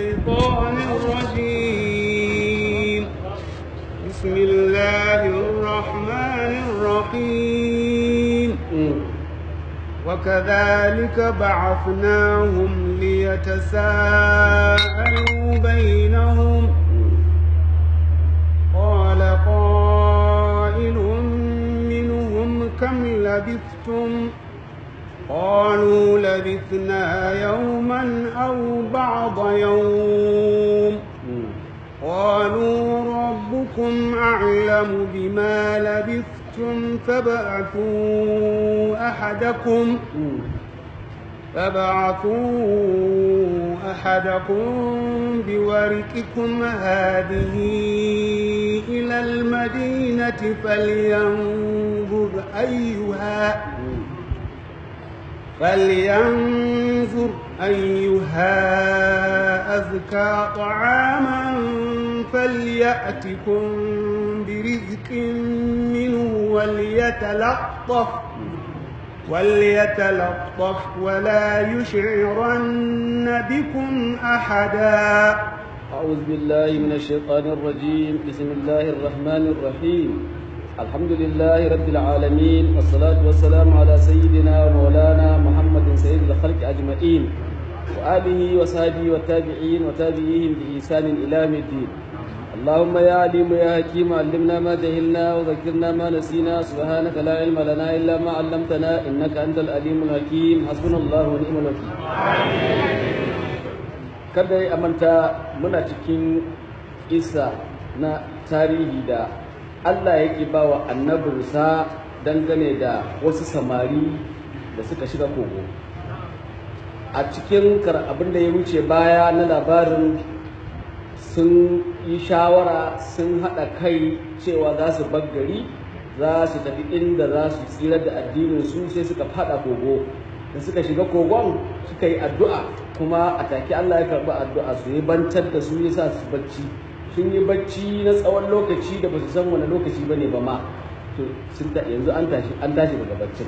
الشيطان الرجيم بسم الله الرحمن الرحيم وكذلك بعثناهم ليتساءلوا بينهم قال قائل منهم كم لبثتم قالوا لبثنا يوما أو بعض يوم قالوا ربكم أعلم بما لبثتم فابعثوا أحدكم فابعثوا أحدكم بورقكم هذه إلى المدينة فلينظر أيها فلينظر أيها أزكى طعاما فليأتكم برزق منه وليتلطف وليتلطف ولا يشعرن بكم أحدا أعوذ بالله من الشيطان الرجيم بسم الله الرحمن الرحيم الحمد لله رب العالمين والصلاة والسلام على سيدنا ومولانا محمد سيد الخلق أجمعين وآله وصحبه والتابعين وتابعيهم بإحسان إلى يوم الدين اللهم يا عليم يا حكيم علمنا ما جهلنا وذكرنا ما نسينا سبحانك لا علم لنا إلا ما علمتنا إنك أنت العليم الحكيم حسبنا الله ونعم الوكيل kada ya manta muna cikin isa na tarihi da Allah yake ba wa annabinsa dangane da wasu samari da suka shiga kogo a cikin abin da ya wuce baya na labarin sun yi shawara sun haɗa kai cewa za su gari za su tafi inda za su tsira da addininsu sai suka faɗa kogo da suka shiga kogon suka yi addu'a kuma a take Allah ya karɓi addu'a su yi bantar da su yasa su bacci sun yi bacci na tsawon lokaci da ba su san wani lokaci ba ne ba ma to sun yanzu an tashi an tashi daga baccin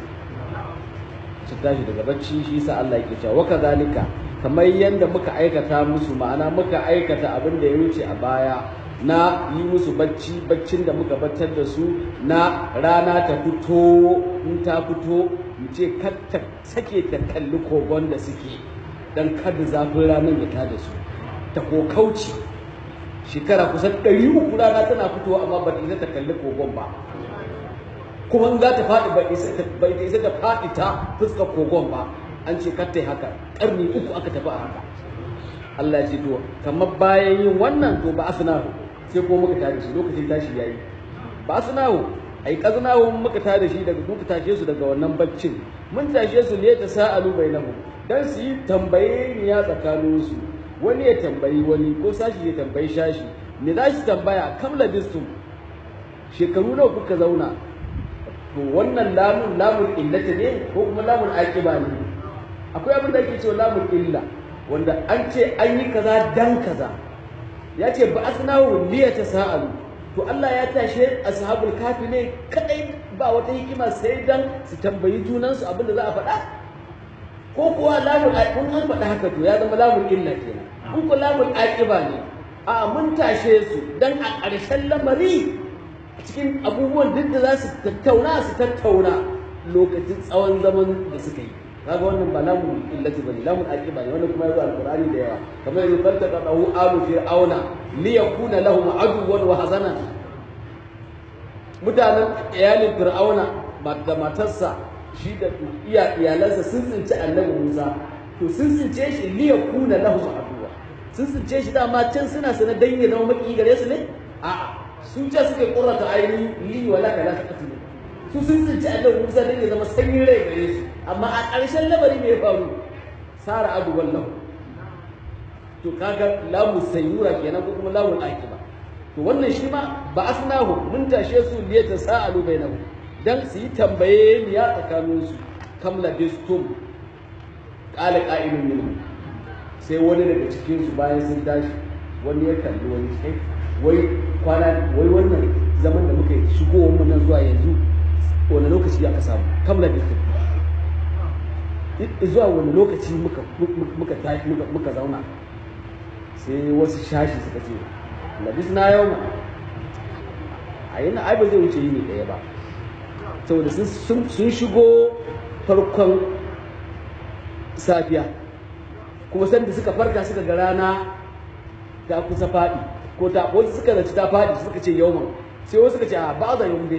sun tashi daga bacci shi yasa Allah yake cewa waka zalika kamar yadda muka aikata musu ma'ana muka aikata abin da ya wuce a baya na yi musu bacci baccin da muka battar da su na rana ta fito in ta fito mu ce kar ta sake ta kalli kogon da suke don kada zafin ranar ya tada su ta kokauci shekara kusan ɗari uku rana tana fitowa amma ba ta isa ta kalli kogon ba kuma in za ta faɗi ba ita isa ta faɗi ta fuskar kogon ba an ce kar ta yi haka ƙarni uku aka tafi a haka Allah ya ce to kamar bayan yin wannan to ba asnahu sai ko muka tare shi lokacin tashi yayi ba asnahu ai kaznahu muka tare shi daga muka tashe su daga wannan baccin mun tashe su ne ta sa'alu bainahu dan su yi tambaye ni ya tsakanin su wani ya tambayi wani ko sashi ya tambayi shashi me za shi tambaya kam labistum shekaru nawa kuka zauna to wannan lamun lamun illata ne ko kuma lamun aqiba ne akwai abin da ake cewa lamun illa wanda an ce an yi kaza dan kaza ya ce ba asnahu liya ta sa'alu to Allah ya tashe ashabul kafi ne kadai ba wata hikima sai dan su tambayi junansu abin da za a faɗa ko kuwa lamul kun an faɗa haka to ya zama lamul illa kenan in ko lamul aqiba ne a mun tashe su dan a ƙarshen lamari cikin abubuwan duk da za su tattauna su tattauna lokacin tsawon zaman da suka yi kaga wannan ba lamun illati bane lamun aqiba ne wannan kuma yazo alqur'ani da yawa kamar yanzu falta qadahu alu fir'auna li yakuna lahum aduwan wa hazanan mutanen iyalin fir'auna da matarsa shi da iya iyalansa sun tsinci annabi Musa to sun tsince shi li yakuna lahum aduwa sun tsince shi dama can suna sana dan ya zama maki gare su ne a'a sun ce suke qurrata aini li wala kala taqtulu su sun tsinci annabi Musa dan ya zama sanyin rai gare su amma a ƙarshen lamari mai faru sara abu wallahu to kaga lamu sayyura kenan ko kuma lamun akiba to wannan shi ma ba asnahu mun tashe su liya ta sa'alu bainahu dan su yi tambaye ni ya tsakanin su kam labistum qala qa'ilun minhum sai wani daga cikin su bayan sun tashi wani ya kalli wani sai wai kwana wai wannan zaman da muka yi shigowar mu nan zuwa yanzu wani lokaci aka samu kam labistum zuwa wani lokaci muka muka muka zauna sai wasu shashi suka ce labis na yau ma a yi na ai ba zai wuce yini ɗaya ba saboda sun shigo farkon safiya kuma sanda suka farka suka ga rana ta kusa faɗi ko ta wasu suka zaci ta faɗi suka ce yau sai wasu suka ce a ba za yau dai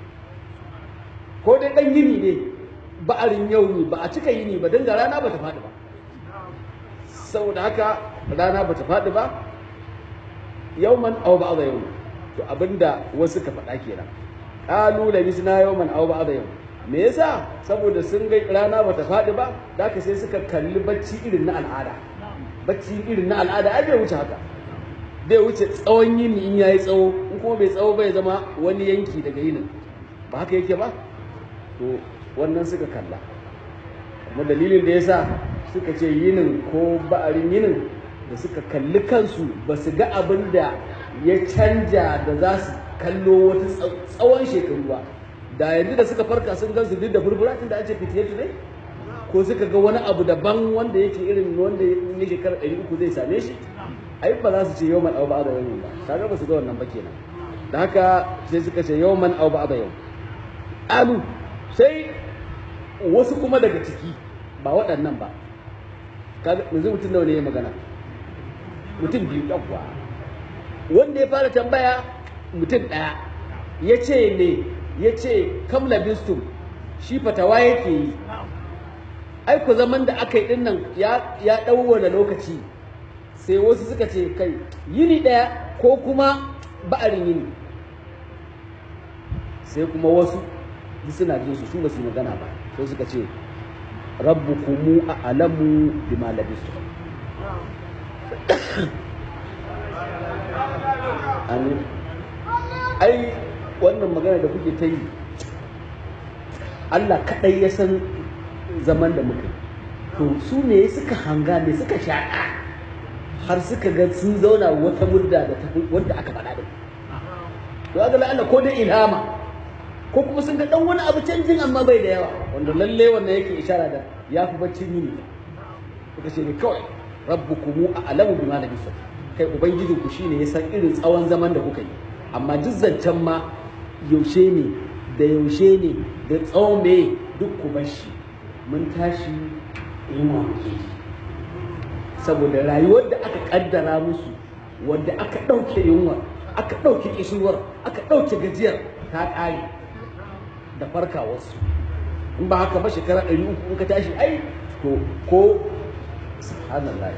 ko dai ɗan yini ne ba'arin yau ne ba a cika yini ba don ga rana ba ta faɗi ba saboda haka rana ba ta faɗi ba yauman aw ba za yau to abinda wasu ka faɗa kenan qalu labisna yawman aw ba za yau me yasa saboda sun ga rana ba ta faɗi ba da haka sai suka kalli bacci irin na al'ada bacci irin na al'ada ai bai wuce haka bai wuce tsawon yini in yayi tsawo in kuma bai tsawo bai zama wani yanki daga yinin ba haka yake ba to wannan suka kalla kuma dalilin da yasa suka ce yinin ko ba'arin yinin da suka kalli kansu ba su ga abin da ya canja da za su kallo wata tsawon shekaru ba da yanzu da suka farka sun gan su duk da burbura tun da an ce fitiyar ne ko suka ga wani abu daban wanda yake irin wanda ya shekarar ɗari uku zai same shi ai ba za su ce yau man au ba da yau ba kaga ba su ga wannan ba kenan da haka sai suka ce yau man au ba da yau alu sai wasu kuma daga ciki ba waɗannan ba kaga yanzu mutum nawa ne ya magana mutum biyu ɗauwa wanda ya fara tambaya mutum ɗaya ya ce ne ya ce kam labistum shi fatawa yake yi ai ku zaman da aka yi ɗin nan ya ɗau wani lokaci sai wasu suka ce kai yini ɗaya ko kuma ba'arin yini sai kuma wasu duk suna jin su su ba su magana ba sai suka ce rabbukumu a alamu bima labistu amin ai wannan magana da kuke ta yi Allah kaɗai ya san zaman da muka to su ne suka hanga ne suka shaƙa har suka ga sun zauna wata mudda da ta wanda aka faɗa da to ga Allah ko dai ilhama ko kuma sun ga dan wani abu canjin amma bai da yawa wanda lalle wannan yake ishara da ya fi bacci yini kuka ce ne kawai rabbukumu a alamu bima labisa kai ubangijin ku shine ya san irin tsawon zaman da kuka yi amma duk zancen ma yaushe ne da yaushe ne da tsawon me duk ku bar shi mun tashi yunwa muke saboda rayuwar da aka kaddara musu wanda aka ɗauke yunwa aka ɗauke kishirwar aka ɗauke gajiyar ta ƙare da farkawarsu in ba haka ba shekara ɗari uku in ka tashi ai to ko subhanallah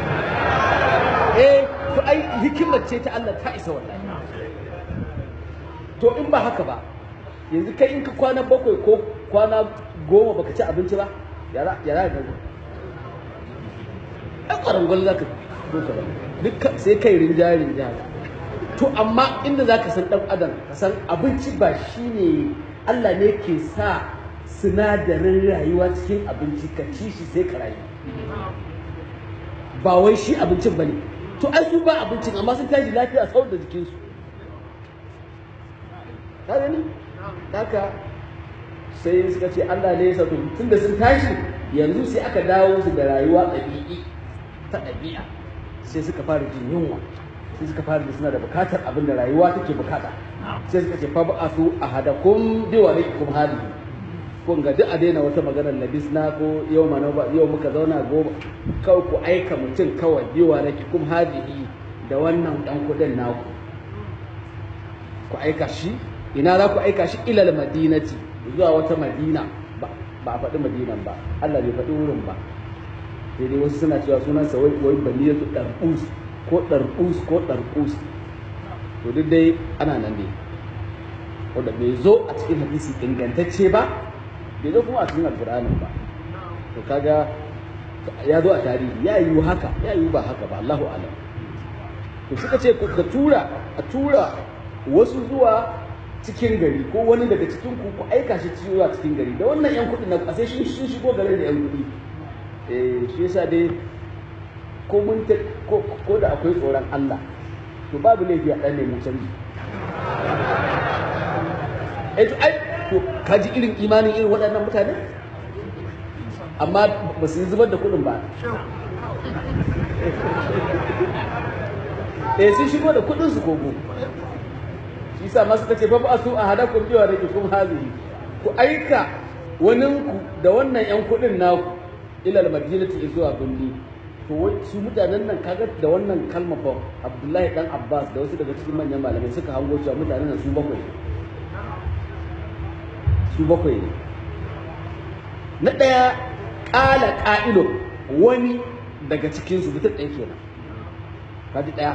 eh to ai hikimar ce ta Allah ta isa wallahi to in ba haka ba yanzu kai in ka kwana bakwai ko kwana goma baka ci abinci ba yara yara da ai kwarangwal zaka doka ba duk sai kai rinjaye rinjaye to amma inda zaka san dan adam ka san abinci ba shine Allah ne ke sa sinadarin rayuwa cikin abinci ka ci shi sai ka rayu ba wai shi abincin ba ne to ai su ba abincin amma sun tashi lafiya sau da jikinsu ka gani haka sai suka ce Allah ne ya sa tun da sun tashi yanzu sai aka dawo su da rayuwa ɗabi'i ta ɗabi'a sai suka fara jin yunwa sai suka fara da suna da bukatar abin da rayuwa take bukata sai suka ce fa ba'athu ahadakum bi warikum hadihi kun ga duk a daina wata maganar labis na ko yau ma ba yau muka zauna goma kawai ku aika mutum kawai bi warikum hadihi da wannan dan kudin naku ku aika shi ina za ku aika shi ilal madinati zuwa wata madina ba a faɗi madinan ba Allah bai faɗi wurin ba sai dai wasu suna cewa sunansa wai wai baniyatu darqus ko ɗarƙus ko ɗarƙus to duk dai ana nan ne wanda bai zo a cikin hadisi ingantacce ba bai zo kuma a cikin alƙur'anin ba to kaga ya zo a tarihi ya yi haka ya yi ba haka ba Allahu alam to suka ce ka tura a tura wasu zuwa cikin gari ko wani daga cikin ku ku aika shi zuwa cikin gari da wannan yan kuɗi na a sai sun shigo garin da yan kuɗi eh shi yasa dai ko mun ko da akwai tsoron Allah to babu laifi a ɗan nemi canji eh to ai to kaji irin imanin irin waɗannan mutane amma ba su yi zubar da kuɗin ba eh sun shigo da kudin su kogo shi yasa masu kace fa ba su a hada kun biwa da kuma hazihi ku aika waninku da wannan yan kudin naku ilal madinati zuwa birni to su mutanen nan kaga da wannan kalma fa Abdullahi dan Abbas da wasu daga cikin manyan malamai suka hango cewa mutanen nan su bakwai su bakwai ne na ɗaya ƙala ƙa'ilo wani daga cikinsu mutum ɗaya kenan kaji ɗaya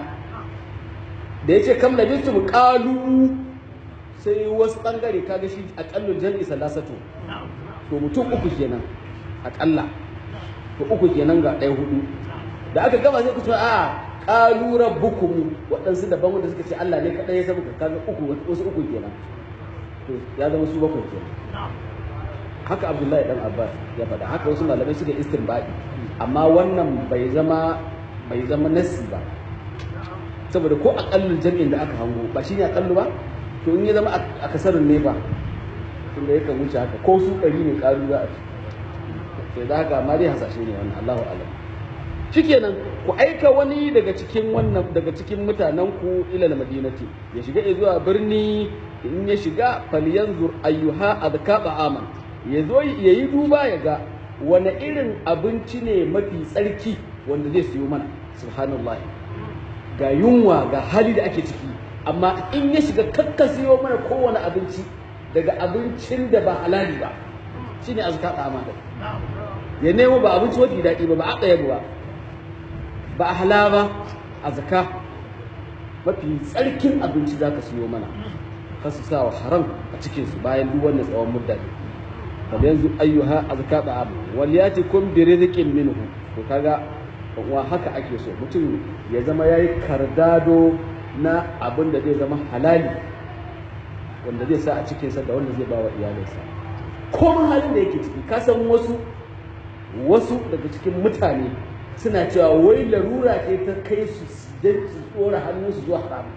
da ya ce kam labintu mu ƙalu sai wasu ɓangare kaga shi aƙallu jam'i salasatu to mutum uku kenan aƙalla to uku kenan ga ɗaya hudu da aka gama sai ku ce a ƙalu rabbukum waɗansu daban wanda suka ce Allah ne kaɗai ya sabu kaga uku wasu uku kenan to ya zama su bakwai kenan haka abdullahi dan abbas ya faɗa haka wasu malamai suka istinbadi amma wannan bai zama bai zama nasi ba saboda ko aƙallin jami'in da aka hango ba shine aƙallu ba to in ya zama a kasarin ne ba tunda yakan wuce haka ko su ɗari ne ƙaru za a ci sai da haka ma dai hasashe ne wannan Allahu alam shikenan ku aika wani daga cikin wannan daga cikin mutanen ku ila madinati ya shiga zuwa birni in ya shiga falyanzur ayyuha adkaba aman ya zo ya yi duba ya ga wani irin abinci ne mafi tsarki wanda zai siyo mana subhanallah ga yunwa ga hali da ake ciki amma in ya shiga kakka siyo mana kowane abinci daga abincin da ba halali ba shine azka da amana ya nemo ba abinci mafi daɗi ba ba a ɗaya ba ba a hala ba a zaka mafi tsarkin abinci za ka siyo mana kasu sa wa haram a cikinsu bayan duk wannan tsawon mudda yanzu ayyuha azka da abu wal yati kun bi rizqin minhu to kaga wa haka ake so mutum ya zama yayi kardado na abin da zai zama halali wanda zai sa a cikin sa da wanda zai ba wa iyalinsa komai halin da yake ciki ka san wasu wasu daga cikin mutane suna cewa wai larura ce ta kai su dan su tsora hannunsu zuwa haram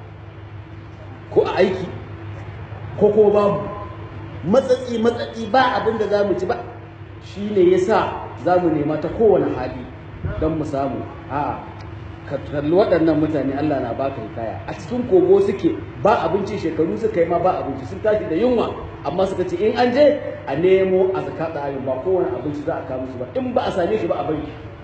ko a aiki ko kuma babu matsatsi matsatsi ba abin da za mu ci ba shi ne ya sa za mu nema ta kowane hali don mu samu a ka kalli waɗannan mutane Allah na baka hikaya a cikin kogo suke ba abinci shekaru suka yi ma ba abinci sun tashi da yunwa amma suka ce in an je a nemo a zaka tsarin ba kowane abinci za a kawo musu ba in ba a same shi ba a bari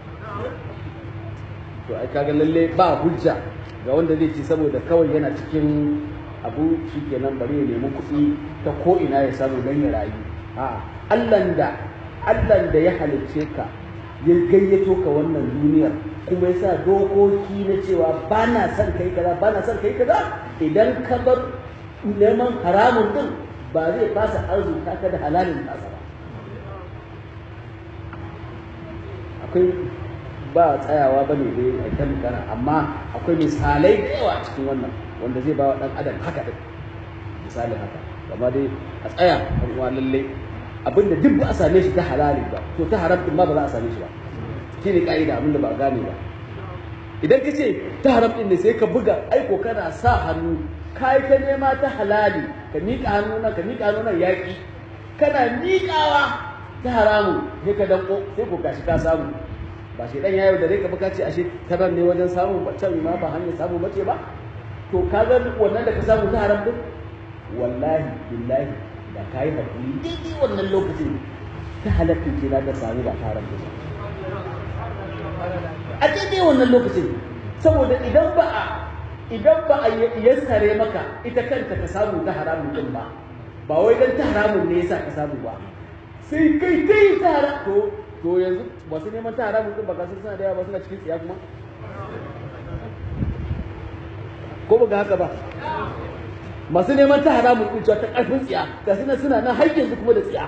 to ai kaga lalle ba hujja ga wanda zai ci saboda kawai yana cikin abu shi kenan bari ya nemi kuɗi ta ko ina ya samu don ya rayu a allan da allan da ya halicce ka ya gayyato ka wannan duniyar kuma ya sa dokoki na cewa ba na son kai kaza ba na son kai kaza idan ka bar neman haramun din ba zai fasa arzuta ka da halalin nasa ba akwai ba tsayawa ba ne dai a kan magana amma akwai misalai da yawa cikin wannan wanda zai ba wa ɗan adam haka ɗin misali haka amma dai a tsaya ɗan uwa lalle abinda duk ba a same shi ta halali ba to ta haram ɗin ma ba za a same shi ba shi ne ƙa'ida abinda ba a gane ba idan ka ce ta haram ɗin ne sai ka buga aiko kana sa hannu ka yi ta nema ta halali ka miƙa hannu nan ka miƙa hannu nan yaƙi kana miƙawa ta haramu sai ka danko sai ko gashi ka samu ba shi dan yayo da rai ka baka ce ashe ta nan ne wajen samun can ma ba hanyar samu mace ba to ka ga wannan da ka samu ta haram din wallahi billahi da ka yi hakuri daidai wannan lokacin ta halatta ce na da samu ba ta haram din a daidai wannan lokacin saboda idan ba a idan ba a yassare maka ita kanta ka samu ta haramun din ba ba wai dan ta haramun ne yasa ka samu ba sai kai kai ta haram to to yanzu masu neman ta haramun din ba kasar suna da yawa ba suna cikin tsiya kuma ko ba ga haka ba masu neman ta haramun din ta karfin tsiya ga suna suna nan har yanzu kuma da tsiya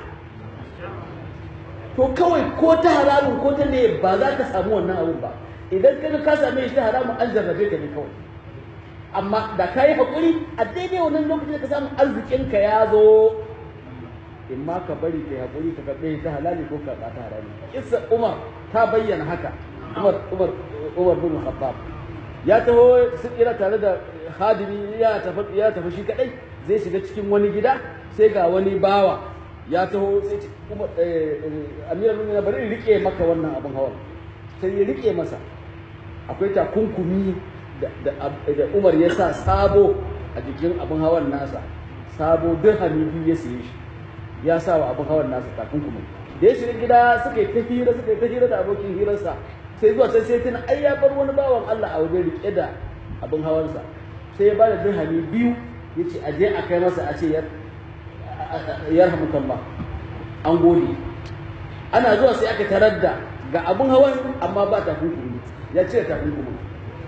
to kawai ko ta haramun ko ta ne ba za ka samu wannan abun ba idan ka ka same shi ta haramun an jarrabe ka ne kawai amma da ka yi haƙuri a daidai wannan lokacin da ka samu arzikinka ya zo in ma ka bari kai haƙuri ka karɓe ta halali ko ka ta harami kissa umar ta bayyana haka umar umar umar bin khattab ya taho sun ira tare da hadimi ya tafi ya tafi shi kadai zai shiga cikin wani gida sai ga wani bawa ya taho sai ce umar amirul mu'minin bari in rike maka wannan abin hawa sai ya rike masa akwai takunkumi da Umar ya sa sabo a jikin abin hawan nasa sabo dirhami biyu ya siye shi ya sa wa abin hawan nasa takunkumi da ya shiga gida suka yi ta hira suka yi ta hira da abokin hirarsa sai zuwa sai sai tuna ai ya bar wani bawan Allah a wajen rike da abin hawansa sai ya ba da dirhami biyu ya ce a je a kai masa a ce yarhamukan ba an gode ana zuwa sai aka tarar da ga abin hawan amma ba takunkumi ya ce takunkumi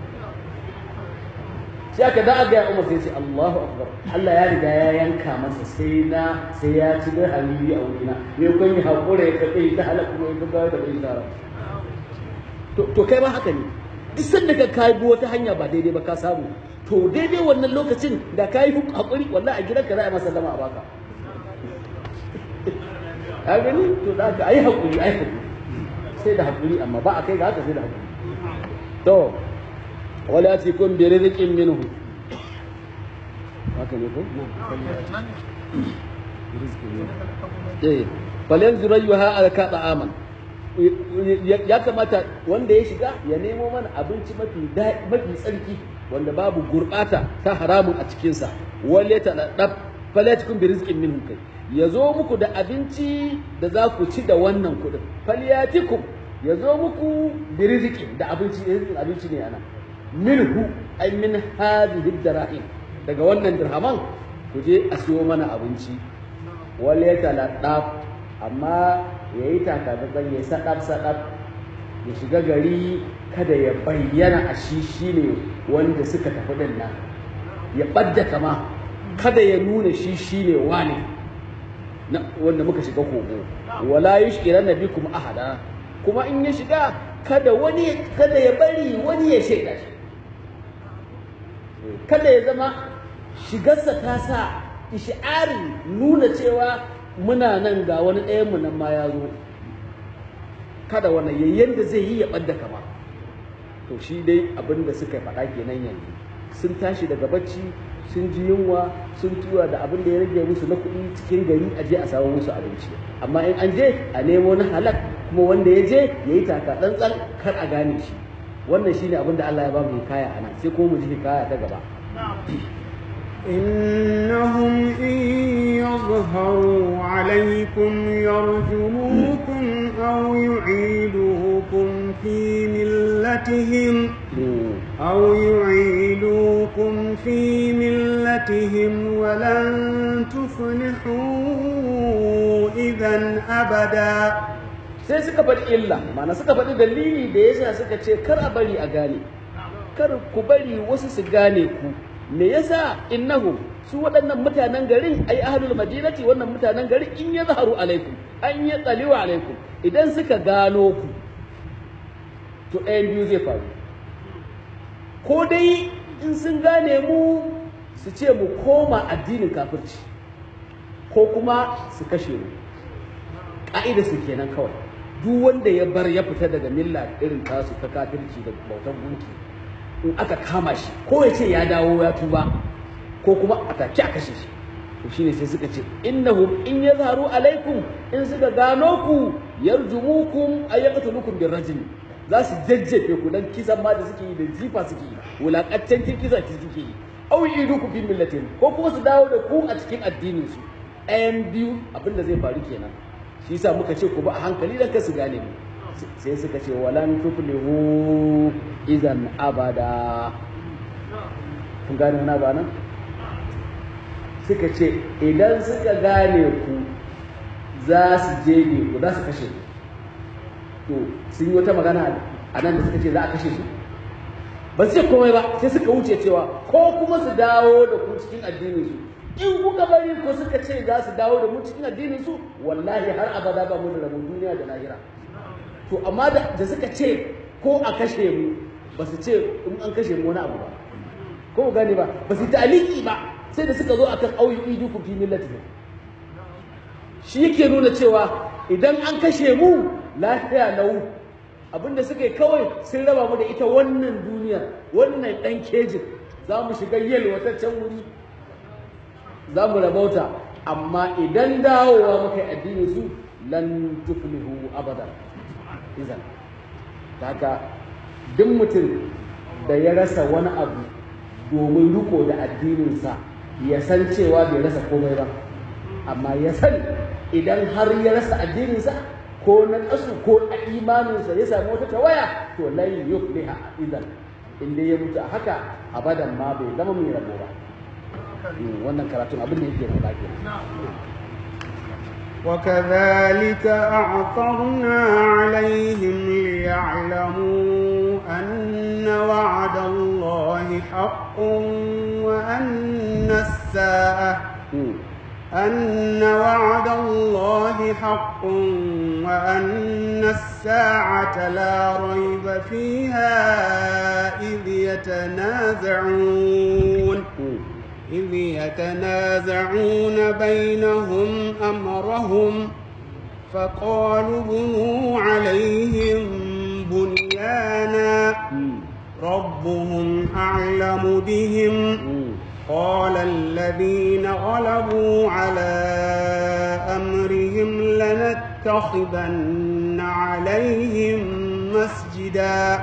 sai aka da aga ya umar sai ce Allahu akbar Allah ya riga ya yanka masa sai na sai ya ci da halili a wurina ne kun yi hakura ya kaɗe ta halaka kuma ya gaggawa da bai tsara to kai ba haka ne duk sanda ka kai bi wata hanya ba daidai ba ka samu to daidai wannan lokacin da ka yi hakuri wallahi a gidanka za a masa zama a baka ka gani to da ka ayi hakuri ayi hakuri sai da hakuri amma ba a kai ga haka sai da hakuri to wala tikun bi rizqin minhu haka ne ko eh falan zurayuha alka ta'aman ya kamata wanda ya shiga ya nemo mana abinci mafi mafi tsarki wanda babu gurbata ta haramun a cikinsa wale ta dab falatikum bi rizqin minhum kai ya zo muku da abinci da za ku ci da wannan kuɗin falyatikum ya zo muku bi rizqin da abinci abinci ne ana minhu ay min hadhihi dirahim daga wannan dirhaman ku je a siyo mana abinci wale ta ladab amma ya yi takatsantsan ya sadab sadab ya shiga gari kada ya bayyana a shi shine wanda suka tafi din nan ya ɓadda kama kada ya nuna shi shine wane wanda muka shiga kogo wala yushkiran nabikum ahada kuma in ya shiga kada wani kada ya bari wani ya shaida shi kada ya zama shigarsa ta sa ish'ari nuna cewa muna nan ga wani ɗayanmu nan ma ya zo kada wannan yayyen da zai yi ya ɓadda kama to shi dai abin da suka faɗa kenan yanzu sun tashi daga bacci sun ji yunwa sun tura da abin da ya rage musu na kuɗi cikin gari a je a samu musu abinci amma in an je a nemo na halak kuma wanda ya je ya yi taka tsantsan kar a gane shi wannan shine abin da Allah ya ba mu hikaya a nan sai ko mu ji hikaya ta gaba إنهم إن يظهروا عليكم يرجموكم أو يعيدوكم في ملتهم أو يعيدوكم في ملتهم ولن تفلحوا إذا أبدا sai suka faɗi illa mana suka faɗi dalili da yasa suka ce kar a bari a gane kar ku bari wasu su gane ku me yasa innahum su waɗannan mutanen garin ai ahlul madinati wannan mutanen garin in ya zaharu alaikum an ya tsaliwa alaikum idan suka gano ku to ɗayan biyu zai faru ko dai in sun gane mu su ce mu koma addinin kafirci ko kuma su kashe mu ƙa'ida su kenan kawai duk wanda ya bar ya fita daga milla irin tasu ta kafirci da bautan gunki in aka kama shi ko ya ce ya dawo ya tuba ko kuma a take a kashe shi to shine sai suka ce innahum in yazharu alaikum in suka gano ku yarjumukum ay yaqtulukum birrajm za su jajjefe ku dan kisan ma da suke yi da jifa suke yi wulakantancin kisa ki suke yi aw yiduku fi millatin ko kuma su dawo da ku a cikin addinin su ɗayan biyu abinda zai faru kenan shi yasa muka ce ku ba a hankali dan ka su gane mu sai suka ce walan tuflihu idan abada kun gane wani ba nan suka ce idan suka gane ku za su je ku za su kashe ku to sun yi wata magana a nan da suka ce za a kashe su ba su ce komai ba sai suka wuce cewa ko kuma su dawo da ku cikin addinin su in kuka bari ko suka ce za su dawo da mu cikin addinin su wallahi har abada ba mu da rabon duniya da lahira to amma da suka ce ko a kashe mu ba su ce in an kashe mu wani abu ba ko ku gane ba ba su taliki ba sai da suka zo akan auyu idukum fi millatihim shi yake nuna cewa idan an kashe mu lafiya lau abinda suka yi kawai sun raba mu da ita wannan duniya wannan dan kejin za mu shiga yalwataccen wuri za mu rabauta amma idan dawowa muka yi addinin su lan tuflihu abada izan haka duk mutum da ya rasa wani abu domin riko da addininsa ya san cewa bai rasa komai ba amma ya sani idan har ya rasa addininsa ko na ƙasu ko a imaninsa ya sami wata tawaya to lai yufliha idan inda ya mutu a haka abadan ma bai zama mai rabo ba wannan karatun abin da yake faɗa kenan وكذلك أعثرنا عليهم ليعلموا أن وعد الله حق وأن الساعة أن وعد الله حق وأن الساعة لا ريب فيها إذ يتنازعون إذ يتنازعون بينهم أمرهم فقالوا بنوا عليهم بنيانا ربهم أعلم بهم قال الذين غلبوا على أمرهم لنتخذن عليهم مسجدا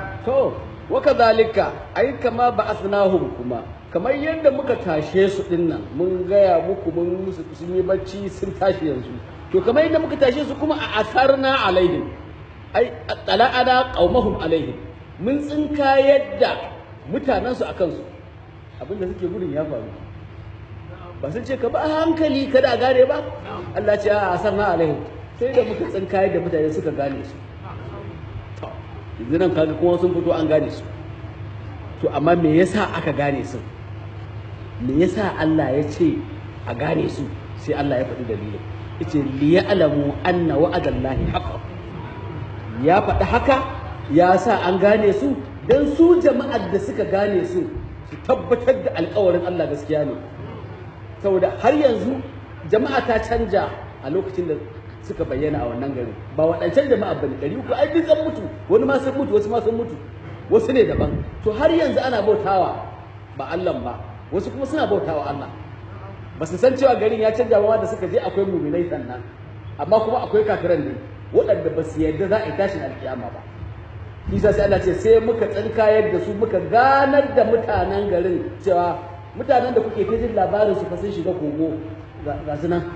وكذلك أي كما بعثناهم كما kamar yadda muka tashe su dinnan mun gaya muku mun musu sun yi bacci sun tashi yanzu to kamar yadda muka tashe su kuma a asarna alaihim ai tala'ana qaumahum alaihim mun tsinka yadda mutanen su akan su abinda suke gudun ya faru ba sun ce ka ba hankali kada a gane ba Allah ce a asarna alaihim sai da muka tsinka yadda mutane suka gane su to yanzu nan kaga kuma sun fito an gane su to amma me yasa aka gane su me yasa Allah ya ce a gane su sai Allah ya faɗi dalilin yace li ya'lamu anna wa'adallahi haqqan ya faɗi haka ya sa an gane su dan su jama'ar da suka gane su su tabbatar da alƙawarin Allah gaskiya ne saboda har yanzu jama'a ta canja a lokacin da suka bayyana a wannan garin ba waɗancan jama'a bane ɗari uku ai duk an mutu wani ma sun mutu wasu ma sun mutu wasu ne daban to har yanzu ana bautawa ba Allah ba wasu kuma suna bautawa Allah ba su san cewa garin ya canja ba da suka je akwai muminai sannan amma kuma akwai kafiran ne waɗanda ba su yarda za a yi tashin alkiyama ba Isa sai Allah ce sai muka tsinkayar da su muka ganar da mutanen garin cewa mutanen da kuke jin labarin su fa sun shiga kogo ga su nan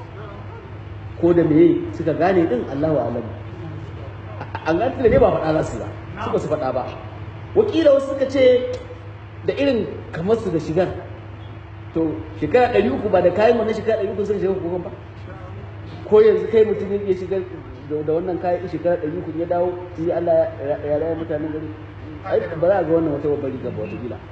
ko da meye suka gane din Allahu alamu an gane ne ba faɗa za su ba su ba su faɗa ba wakila wasu suka ce da irin kamar su da shigar to shekara ɗari uku ba da kayan wannan shekara ɗari uku sun shiga kogon ba ko yanzu kai mutum ya shigar da wannan kayan shekara ɗari uku ya dawo yi Allah ya raya mutanen gari ai ba za a ga wannan wata babbar riga ba wata kila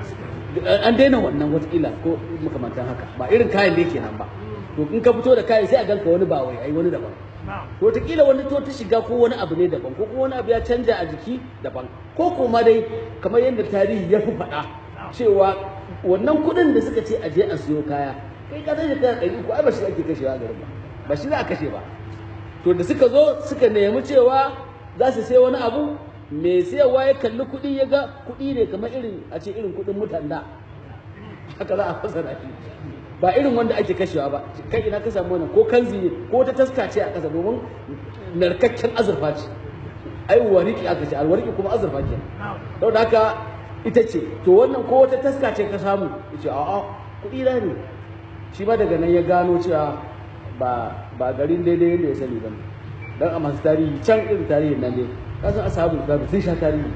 an daina wannan wata kila ko makamantan haka ba irin kayan da yake nan ba to in ka fito da kayan sai a ganka wani ba wai ai wani daban to wataƙila wani to ta shiga ko wani abu ne daban ko kuma wani abu ya canja a jiki daban ko kuma dai kamar yadda tarihi ya fi faɗa cewa wannan kuɗin da suka ce a je a siyo kaya kai ka san shekara ɗari uku ai ba shi ake kashewa a garin ba ba shi za a kashe ba to da suka zo suka nemi cewa za su sai wani abu mai sayarwa ya kalli kuɗi ya ga kuɗi ne kamar irin a ce irin kuɗin mutan da haka za a fasara shi ba irin wanda ake kashewa ba kai ina ka samu wannan ko kanzi ne ko ta taska ce a ƙasa domin narkakken azurfa ce ai wariki aka ce alwariki kuma azurfa ke don haka ita ce to wannan ko wata taska ce ka samu yace a'a kuɗi na ne shi ba daga nan ya gano cewa ba ba garin daidai yadda ya sani ba dan a masu tarihi can irin tarihin nan ne kasan ashabul kafi sun sha tarihi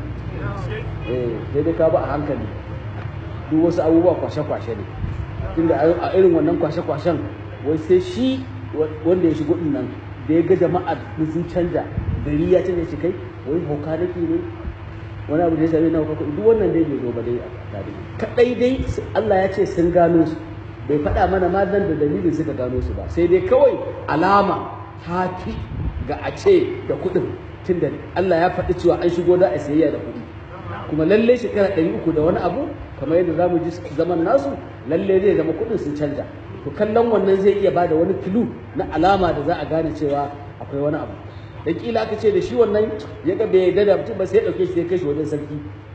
eh daidai ka ba a hankali duk wasu abubuwa kwashe-kwashe ne tunda a irin wannan kwashe-kwashen wai sai shi wanda ya shigo nan da ya ga jama'a sun canja gari ya canja shi kai wai hauka nake ne wani abu da ya same na hauka duk wannan dai bai zo ba dai a tare kadai dai Allah ya ce sun gano su bai faɗa mana ma nan da dalilin suka gano su ba sai dai kawai alama ta fi ga a ce da kuɗin tunda Allah ya faɗi cewa an shigo da a sayayya da kuɗi kuma lalle shekara ɗari uku da wani abu kamar yadda za mu ji zaman nasu lalle zai zama kuɗin sun canja to kallon wannan zai iya bada wani kilu na alama da za a gane cewa akwai wani abu da kila aka ce da shi wannan ya ga bai yarda da mutum ba sai ya ɗauke shi sai kai shi wajen sarki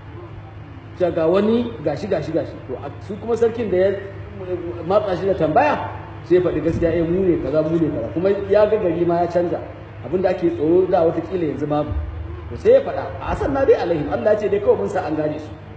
cewa ga wani gashi gashi gashi to su kuma sarkin da ya matsa shi da tambaya sai faɗi gaskiya eh mu ne kaza mu ne kaza kuma ya ga gari ma ya canja abinda ake tsoro da wata kila yanzu babu to sai ya faɗa a asan na dai alaihim Allah ya ce dai kawai mun sa an gane su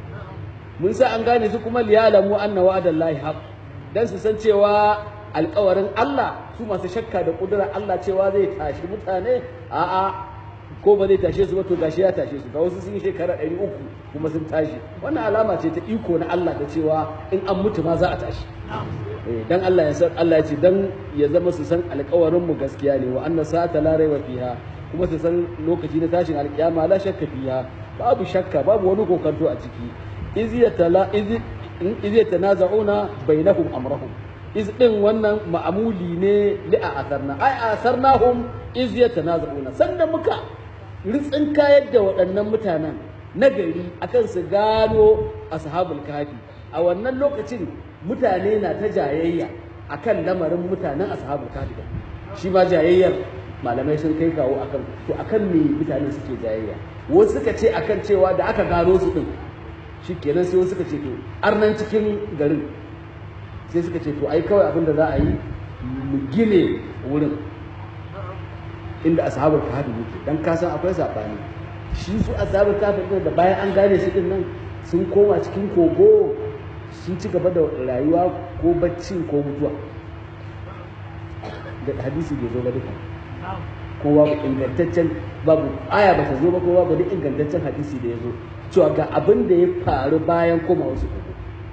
mun sa an gane su kuma liyalamu anna wa'adallahi haq dan su san cewa alƙawarin Allah su masu shakka da ƙudurar Allah cewa zai tashi mutane a'a ko ba zai tashe su ba to gashi ya tashe su ga wasu sun yi shekara ɗari uku kuma sun tashi wannan alama ce ta iko na Allah da cewa in an mutu ma za a tashi dan Allah ya san Allah ya ce dan ya zama su san alƙawarin mu gaskiya ne wa anna sa'ata la raiba fiha kuma su san lokaci na tashin alƙiyama la shakka fiha babu shakka babu wani kokanto a ciki iz yatala iz iz yatanaza'una bainahum amrahum iz din wannan ma'amuli ne li a asarna ai asarnahum iz yatanaza'una sannan muka ritsin kayar da waɗannan mutanen na gari akan su gano ashabul kafi a wannan lokacin mutane na ta jayayya akan lamarin mutanen ashabul kafi shi ma jayayyar malamai sun kai kawo akan to akan me mutane suke jayayya wasu suka ce akan cewa da aka gano su din shikenan sai wasu suka ce to arnan cikin garin sai suka ce to ai kawai abin da za a yi mu gine wurin inda ashabul kahfi yake dan ka san akwai sabani shi su ashabul kahfi din da bayan an gane su din nan sun koma cikin kogo sun ci gaba da rayuwa ko bacci ko mutuwa da hadisi bai zo ba duka ko babu ingantaccen babu aya ba ta zo ba ko babu duk ingantaccen hadisi da ya zo cewa ga abin da ya faru bayan koma wasu kogo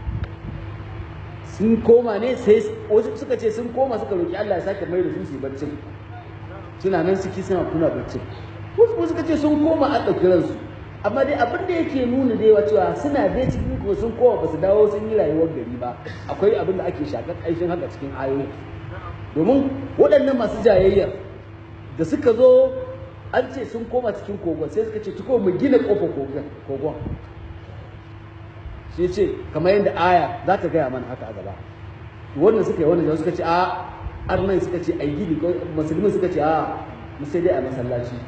sun koma ne sai wasu suka ce sun koma suka roki Allah ya sake mai da su su baccin suna nan suke suna kuna baccin wasu suka ce sun koma a ɗauki ransu amma dai abin da yake nuna da yawa cewa suna dai cikin ko sun koma ba su dawo sun yi rayuwar gari ba akwai abin da ake shakar ƙarshen haka cikin ayoyi domin waɗannan masu jayayyar da suka zo an ce sun koma cikin kogon sai suka ce tuko mu gina ƙofar kogon shi ce kamar yadda aya za ta gaya mana haka a gaba wannan suka yi wannan suka ce a arnan suka ce ai gini musulmin suka ce a sai dai a masallaci